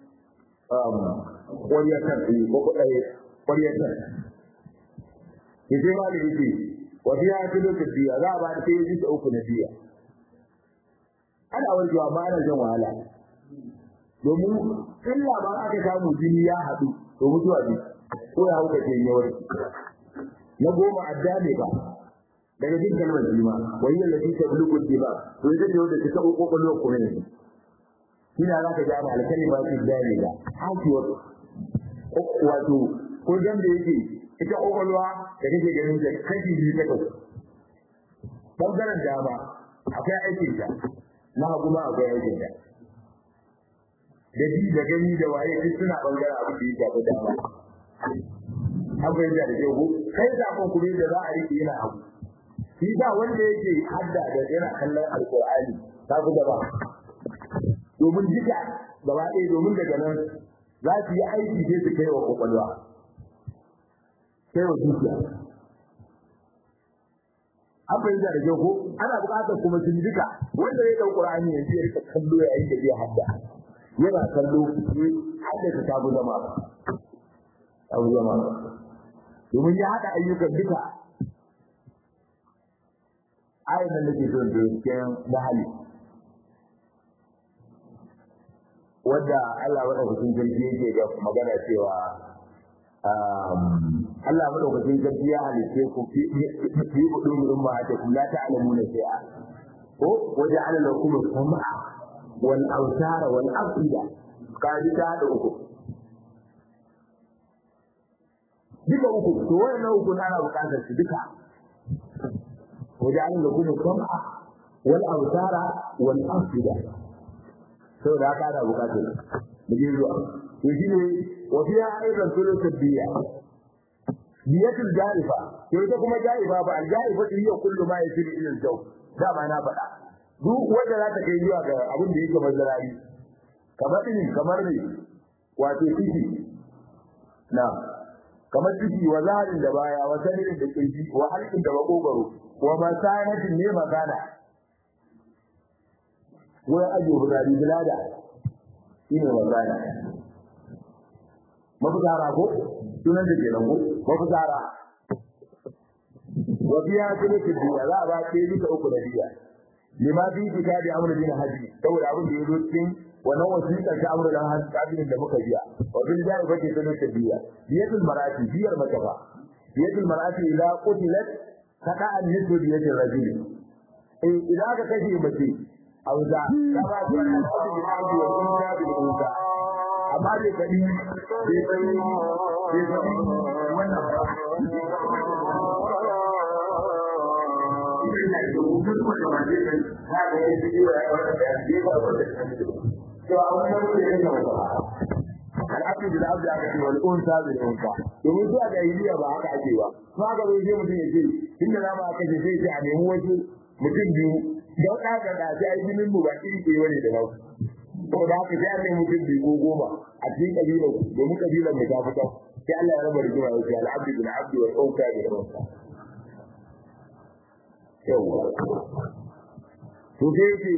ƙwariyar kan ɗaya ko kuɗaye ƙwariyar kan. Ke sai ma da yake, wasu ya fi lokacin biya za a ba da sai bisa uku na biya. Ana warkewa ba ana jan wahala. Domin illa ba aka samu jini ya haɗu, to mutuwa ne, ko ya hauka ce yawar. Na goma adda ne ba, daga jin kalmar jima, wani yalla fi ta bulukun ba, to ita ce wanda ta taɓa ƙwaƙwalwar kuma yanzu. Ina za ka gane alkali ba su gane ba, hakiwar wato ko dan da yake ita kokolwa da kake ganin da kashi biyu ta kasu bangaren dama akwai aikin ta na hagu ma akwai aikin ta da ji da gani da waye duk suna bangaren abu da ya shafi dama akwai da da yau kai zakon kuma da za a rike yana abu shi ba wanda yake hadda da yana kallon alqur'ani ta fi gaba domin duka gaba ɗaya domin daga nan za su yi aiki sai su kai wa kwakwalwa kai wa zuciya an fahimta da kyau ko ana buƙatar kuma sun duka wanda ya ɗau ƙur'ani yanzu ya rika kallo yayin da zai hadda yana kallo haddasa ta bu zama ta bu zama domin ya haɗa ayyukan duka ayin nan da ke son da cikin mahali wadda Allah madaukakin sarki yake ga magana cewa Allah madaukakin sarki ya halice ku fi budu budu ma ta kula ta alamuna shay'a ko waje ala lakum sam'a wal awsara wal afida kaji ta da uku duka uku to wannan uku ana bukatar su duka waje ala lakum sam'a wal awsara wal afida saboda haka ana bukatar mu je zuwa to shine wa fiya aidan sulutul biya biyatul jarifa to ita kuma jarifa ba al jarifa hiya kullu ma yasiru ila al jaw da ba na faɗa duk wanda za ta kai zuwa ga abin da yake mazarari kamar din kamar ne wato ciki na kamar ciki wa zaharin da baya wa sanirin da kirji wa halkin da makogaro wa masanatin ne magana wai ajiye bukari bilada shi ne magana mafitara ko sunan da ke nan ko mafitara wa biya kuma biya za a ba ke duka uku da biya lima fi kitabi amr bin haji saboda abin da yazo cikin wannan wasiƙar ta amr dan haji da muka biya wa bil jari fa ke sunan da biya biyatul marati biyar makafa biyatul marati ila qutilat kada an nisu biyatul rajul eh idan aka kashe mace auza ka ba ku wannan abin da ake yi wa kunta bil kunta amma bai kadi bai kadi bai kadi wannan al'abdu bil abdi aka ce wal unsa bil unsa domin zuwa ga iliya ba haka ake ba to haka bai je mutum ya ce inda za mu aka ce sai ce a nemi wasu mutum biyu don ɗaga da sai ai jinin mu ba iri ke wani da nau saboda haka sai an nemi mutum biyu ko goma a cikin kabilar domin kabilar mu ta fita sai Allah ya raba rigima ya ce al'abdu bil abdi wal unsa bil unsa yawa to sai ce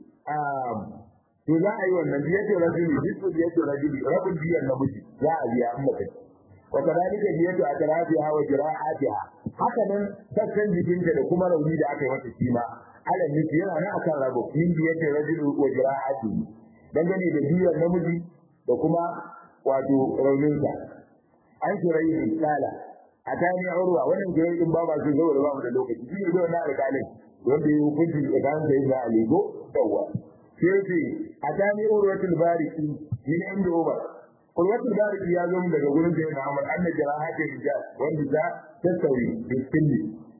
to za a yi wannan biyatul rajuli bisu biyatul rajuli rabin biyar namiji za a biya amma kai wa kadalika biyatu atrafiha wa jira'atiha haka nan sassan jikinta da kuma rauni da aka yi mata shi ma ala miki yana nan akan rabo min biyatul rajuli wa jira'atihi dangane da biyar namiji da kuma wato rauninsa an shirai ne kala a tani urwa wannan jirai din ba ba su zo da ba mu da lokaci shi ne da wannan alƙalin wanda ya hukunci tsakanin da ya aligo yawa sai ce a tani urwatul bariki min inda uba urwatul bariki ya zo daga gurin da yana Ahmad anna jarahatin rijal wanda za ta sauyi bisbilli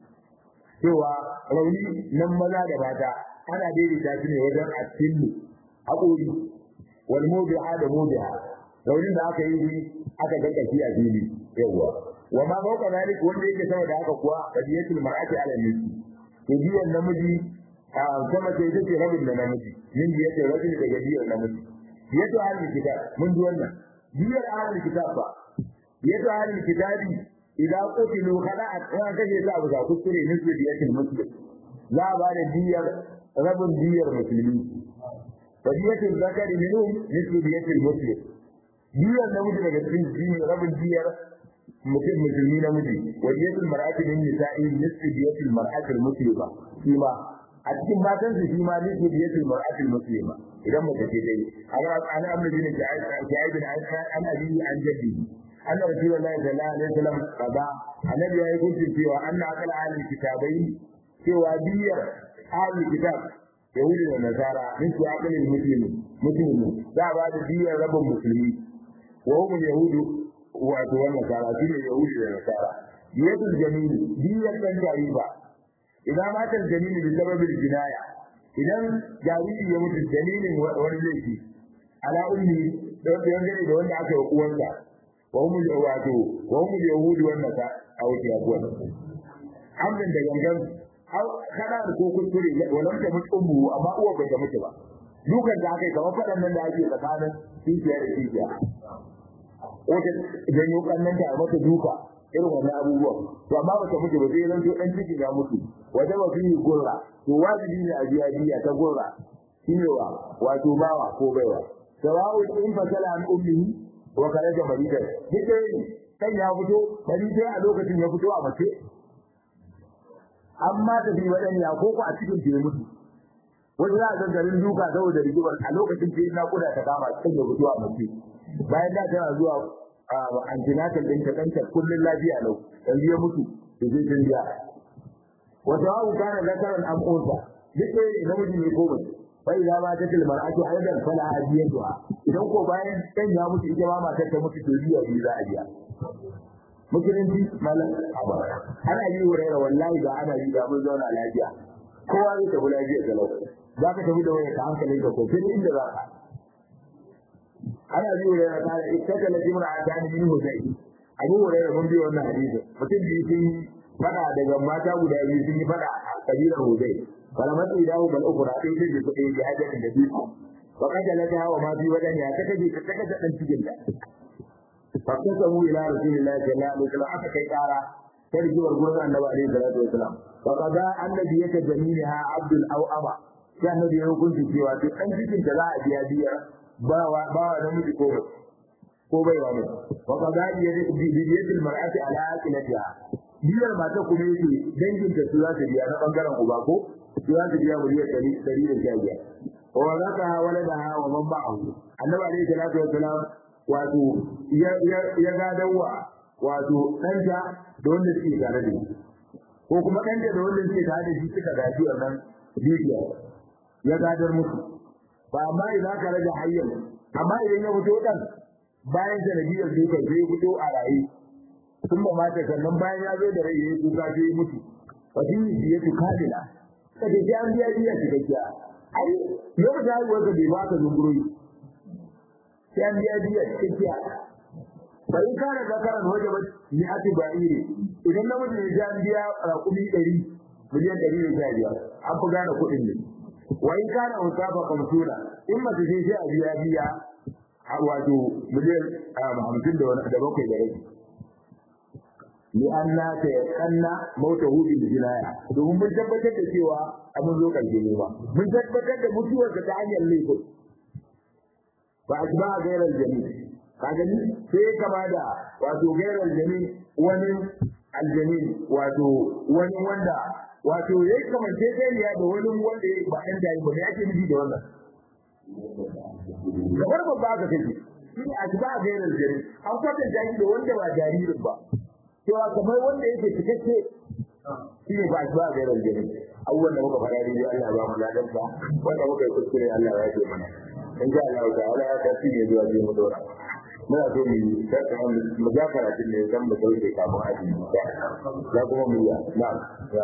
cewa rauni nan maza da mata ana daidaita shi ne wajen asillu haƙori wal mubiha da mubiha raunin da aka yi aka ga kashi a fili yawa wa ma fawqa zalik wanda yake sama da haka kuwa qadiyatul mar'ati ala nisi to biyan namiji a sama sai take rabin da namiji min biya ta rabin daga biyar namiji biya to ahlul kitab mun ji wannan biyar ahlul kitab ba biya to ahlul kitabi idan qutilu kada a kan kaje ta abu ga kuskure nisbi biyatul muslim za a ba da biyar rabin biyar musulmi wa biyatul zakari minhum nisbi biyatul muslim biyar namiji daga cikin jini rabin biyar mutum musulmi namiji wa biyatul mar'ati min nisa'i nisbi biyatul mar'ati muslima shi ma a cikin matan su shi ma nisbi biyatul mar'ati muslima idan mace ce dai an amma bin ja'id bin an abi an jaddi anna rasulullahi sallallahu alaihi wasallam qada annabi ya yi hukunci cewa anna akal ahli kitabai cewa biyar ahli kitab yahudi da nasara min su akalin muslimi muslimi za a ba da biyar rabin musulmi wa hum yahudu wato wannan nasara shi ne yahudi da nasara biyatul jamili biyar dan jariba idan matar jamili bi sababin jinaya idan jariri ya mutu dalilin wani laifi ala ummi don dangane da wanda aka yi uwansa wa hum wato wa hum yahudi wan nasara a wuce abuwan amdan da gangan kada da ko kuskure walam ta mutu ummu amma uwa bai ta mutu ba dukan da aka yi kamar faɗan nan da ake tsakanin kishiya da kishiya wata janyo kannan ta mata duka irin wannan abubuwan to amma ba ta mutu ba sai zan to dan ciki ya mutu wata ba fi gurra to wajibi ne a biya biya ta gurra shine wa wato bawa ko baiwa sawawu in fasala an ummihi wa karaja maridan duk ne kan ya fito maridan a lokacin ya fito a mace amma ta bi wadanya ko ko a cikin ta mutu wanda za a ga garin duka saboda rigimar a lokacin da na kuda ta kama cikin ya fito a mace bayan da tana zuwa antinatal din ta danta kullun lafiya lau yanzu ya mutu da zai jinja wata wa kana zakaran am unsa duk sai ne namiji ne ko mace bai za ma ta tilmar ake aidan fala ajiyatuha idan ko bayan dan ya mutu ita ma matar ta mutu to biya biyu za a biya musulunci malam ana yi wurare wallahi da ana yi da mun zauna lafiya kowa zai tafi lafiya da lau za ka tafi da wani ka hankalin ka ko sai inda za ka ana yi wurare ta da ita ka lafi muna a tani min hudai abu wurare mun bi wannan hadisi mutum biyu sun yi fada daga mata guda biyu sun yi fada a kabilar hudai wala matsi dawo bal ukura sai sai da kuɗi da hajjin da biyu wa kaja lata wa ma bi wadan ya ta kaje ta kaje dan cikin da فاقتسموا الى رسول الله صلى الله عليه وسلم aka kai kara ta rigiyar gurin annabi alaihi salatu wasalam fa qada annabi yake jamiliha abdul aw aba sai annabi ya hukunci cewa duk dan cikin da za a biya biya ba wa ba wa namiji ko ba ko bai wa mai wa qada biyatul mar'ati ala aqilatiha biyar mata kuma yake dangin ta su za ta biya na bangaren uba ko su za ta biya miliyan ɗari ɗari da sha biyar wa zaka waladaha wa man ba'ahu annabi alaihi salatu wasalam wato ya gadawa wato ɗanta da wanda suke tare da shi ko kuma ɗanta da wanda suke tare da shi suka gaji wannan dukiya ya gadar musu ba amma idan ka rage hayyar amma idan ya fito ɗan bayan sanadiyar dukan sai ya fito a raye sun ba mata sannan bayan ya zo da rai ya yi kuka sai ya mutu wa shi ya tu kadila ka ce an biya biya cikakkiya ai lokacin haihuwar ka bai ba ka zunguroyi sai an biya biya cikakkiya fa in kana zakaran waje ba ni ati ba'iri idan namiji ya an biya raƙumi ɗari miliyan ɗari da sha biyar an fi gane kuɗin ne wa in kana usafa kamsuna in mace ce sai a biya biya wato miliyan hamsin da wani da bakwai da rabi li anna ta kanna mauta hu bil jinaya domin mun tabbatar da cewa abin zo karshe ne ba mun tabbatar da mutuwar ta hanyar laifin ba a ba gairar jami ka gani sai kama da wato gairar jami wani aljami wato wani wanda wato yayi kamance sai da wani wanda ba dan dai ba yake nufi da wannan kamar ba ba ka take shi a ba gairar jami an kwatanta shi da wanda ba jaririn ba cewa kamar wanda yake cikakke shi ne ba ba gairar jami abubuwan da muka faɗa dai Allah ba mu ladan sa wanda muka yi kuskure Allah ya ce mana in sha Allah ta'ala ya tafi ne zuwa je mu dora muna so mu sarka mu ga karatun ne dan mu sauke kafin aji ya kuma mu yi na'am ya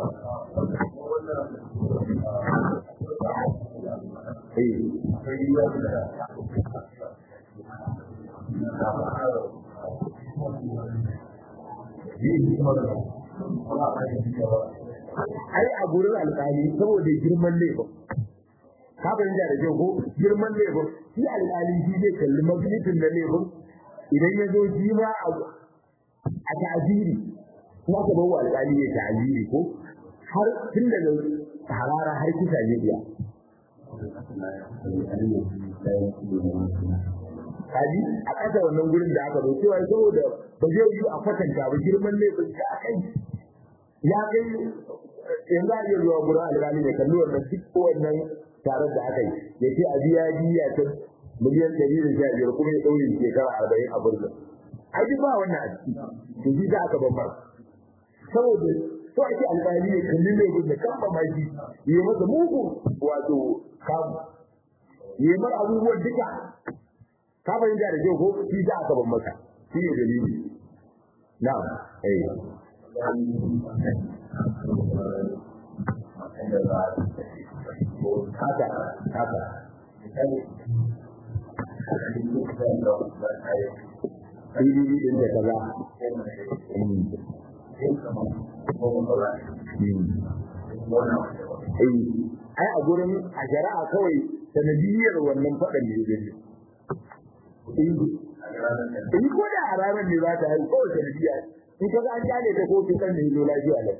ai a gurin alƙali saboda girman laifin ka fahimta da kyau ko girman laifin shi alƙali shi zai kalli magnitin na laifin idan ya zo shi ma a ta'aziri kuma ka bawa alƙali ya ta'aziri ko har tun daga harara har kisa ne biya kaji a ƙasa wannan gurin da aka zo cewa saboda ba zai yi a kwatanta ba girman laifin da a kai ya kai yanzu a iya zuwa gurin alƙali ne kalli wannan duk wannan tare da aka yi ya ce a biya biya ta miliyan ɗari da sha biyar kuma ya ɗaure shekara arba'in a burga ai duk ba wannan a ciki to shi za aka bambar saboda so ake alƙali ne kalli ne da kan ba mai shi yi masa mugu wato kamu yi mar abubuwan duka ka fahimta da kyau ko shi za aka ban maka shi ne dalili na'am eh haka haka PDD din da kaza. Ai a gurin a shari'a kawai sanadiyar wannan faɗan ne gani. In ko da a ranar ne za ta haihu kawai sanadiyya in ka an kyale ta ko ta kan ne zo lafiya lau.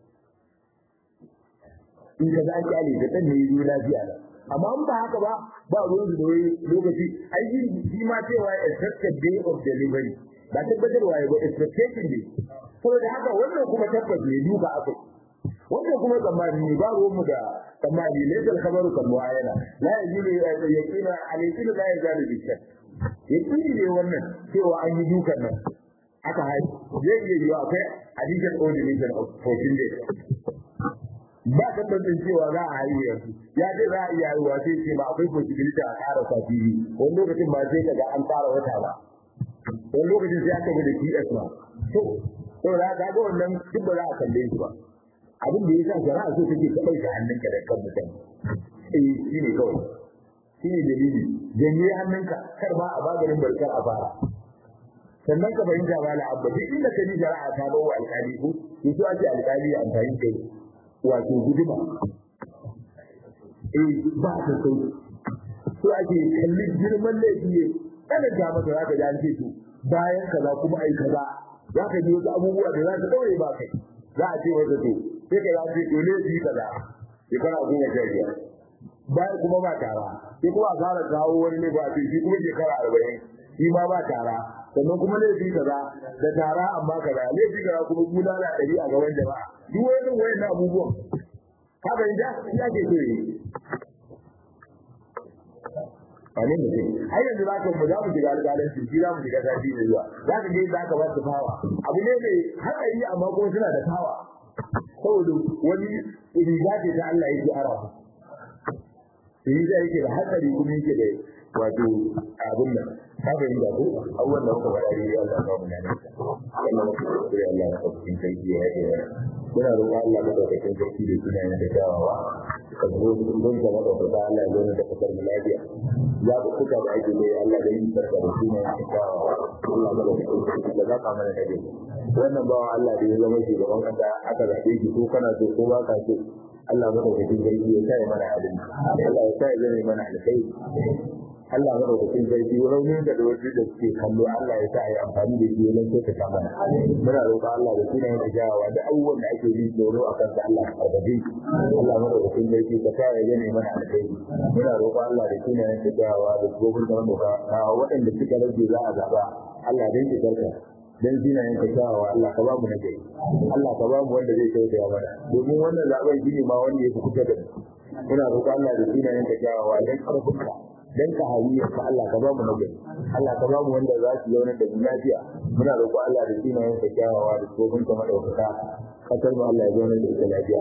In ka an kyale ta kan ne zo lafiya lau. amma in ba haka ba ba ruwan da wai lokaci ai shi ma cewa expected day of delivery ba tabbatarwa ya ba expectation ne saboda haka wannan kuma tabbas ne duka akai wannan kuma tsammani ne ba ruwanmu da tsammani ne da kabaru kan mu'ayana la yajibu yaqina alayhi la yazalu bi shakk yaqini ne wannan cewa an yi dukan nan aka haihu zai iya yiwa akwai additional ordination of 14 days ba tabbacin cewa za a haihu yanzu ya ce za a iya haihuwa sai ce ba akwai possibility a ƙara sati biyu wani lokacin ba sai kaga an ƙara wata ba wani lokacin sai aka da PS ma to saboda haka ga wannan duk ba za a kalle shi ba abin da ya sa shari'a so take ka ɗauke hannunka da kan mutum eh shi ne kawai shi ne dalili janye hannunka kar ba a maganin barkar a fara sannan ka fahimta ba la abba duk inda ka ji shari'a ta bawa alƙali ko to so ake alƙali ya amfani da wato guduma eh ba ta sauki so ake kallon girman laifi ne kada ga maka za ka ji an ce to bayan kaza kuma ai kaza za ka ji wasu abubuwa da za ka daure ba kai za a ce wata to sai ka ce to laifi kaza shekara goma sha biyar bayan kuma ba tara sai kuma a fara kawo wani ne ba ce shi kuma shekara arba'in shi ma ba tara sannan kuma laifi kaza da tara amma kaza laifi kaza kuma bulala ɗari a gaban jama'a duk wani wayan na abubuwan ka fahimta shi ake so yi wani mutum har yanzu za ka mu za mu shiga alƙalanci shi za mu shiga sati mai zuwa za ka je za ka ba su fawa abu ne mai hatsari amma kuma suna da fawa saboda wani riga ce ta Allah yake ara riga yake da hatsari kuma yake da wato abin nan ka fahimta ko abubuwan da muka faɗa ne Allah ba mu nan wannan mutum da Allah ya kafa cikin kai ya yi muna roƙon Allah madaukakin sarki da sunayen da kyawawa ka zo don ka madaukaka Allah ya zo da kasar mu lafiya ya ku kuka da ake da Allah da yin sarka da sunayen da kyawawa Allah madaukakin sarki da zaka mana da dai wannan bawan Allah da ya zama shugaban kasa aka zaɓe shi ko kana so ko ba ka so Allah madaukakin sarki ya sa mana abin Allah ya sa ya zama mana alkhairi Allah madaukakin sarki raunin da da wasu da suke kallo Allah ya sa a yi amfani da shi wajen sai ta mana muna roƙon Allah da sunan da jawawa da abubuwan da ake yi tsoro a kan Allah ka karbabe Allah madaukakin sarki ka sa ya gane mana alkhairi muna roƙon Allah da sunan da jawawa da gobin da wanda ka waɗanda suka rage za a zaba Allah dan ki karka dan zinayen ka kyawawa Allah ka ba mu na gari Allah ka ba mu wanda zai tausaya mana domin wannan zaben shi ne ma wanda ya fi kusa da mu muna roƙon Allah da zinayen ka kyawawa dan karfinka dan ka hawiyar ka Allah ka ba mu nagari Allah ka ba mu wanda za su zauna da lafiya muna roƙo Allah da sunayen ka kyawawa da tsofin ka madaukaka kasar mu Allah ya zauna da ita lafiya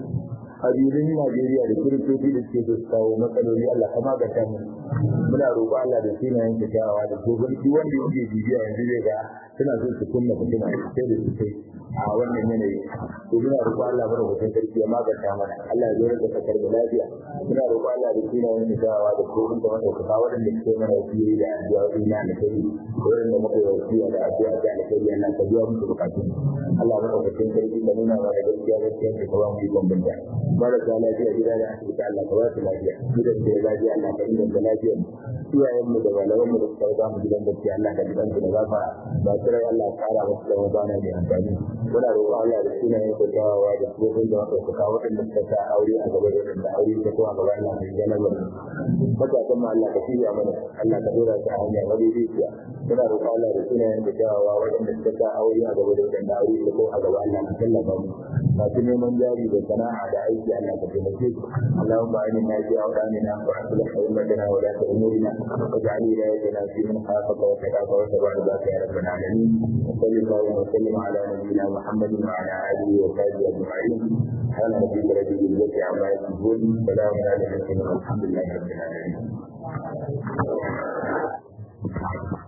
kabilun Najeriya da kiristoci da suke su kawo matsaloli Allah ka maganta mu muna roƙo Allah da sunayen ka kyawawa da tsofin duk wanda yake bibiya yanzu zai ga suna so su kunna fitina sai da su kai a wannan yanayi to muna roƙo Allah mana mutum sarki ya maganta mana Allah ya zo da kasar da lafiya muna roƙo Allah da sunayen ka kyawawa da tsofin ka madaukaka waɗanda suke mana wasiyyi da addu'o'i na alkhairi waɗanda muka yi wasiya da addu'a da alkhairi Allah ka biya musu bukatun Allah madaukakin sarki da nuna mana gaskiya gaskiya da ka ba mu ikon binta marasa lafiya gida da asibiti Allah ka ba su lafiya gidan da lafiya Allah ka inganta lafiya iyayen mu da malaman mu da suka ba mu gidan gaskiya Allah ka gidan su da gafara ba su rai Allah ka kara musu da mabana mai amfani muna roƙon Allah da sunayen da kyawawa da tsofin da wata suka waɗanda suka sa aure a gaba da waɗanda aure ta kuma gaba Allah mai jalabar matakan ma Allah ka shirya mana Allah ka dora ta hanya madaidaiciya muna roƙon Allah da sunayen da kyawawa waɗanda suka sa aure a gaba da waɗanda aure ta kuma a gaba Allah ka tallafa mu masu neman jari da sana'a da aiki Allah ka taimake su Allahumma inna fi awdanina wa aslih ummatana wa la ta'murina waj'al wilayatina fi man khafaka wa taqaka wa tabaraka ya rabbal alamin صلى الله وسلم على نبينا محمد وعلى اله وصحبه اجمعين سبحان ربك رب العزه عما يصفون سلام على المرسلين والحمد لله رب العالمين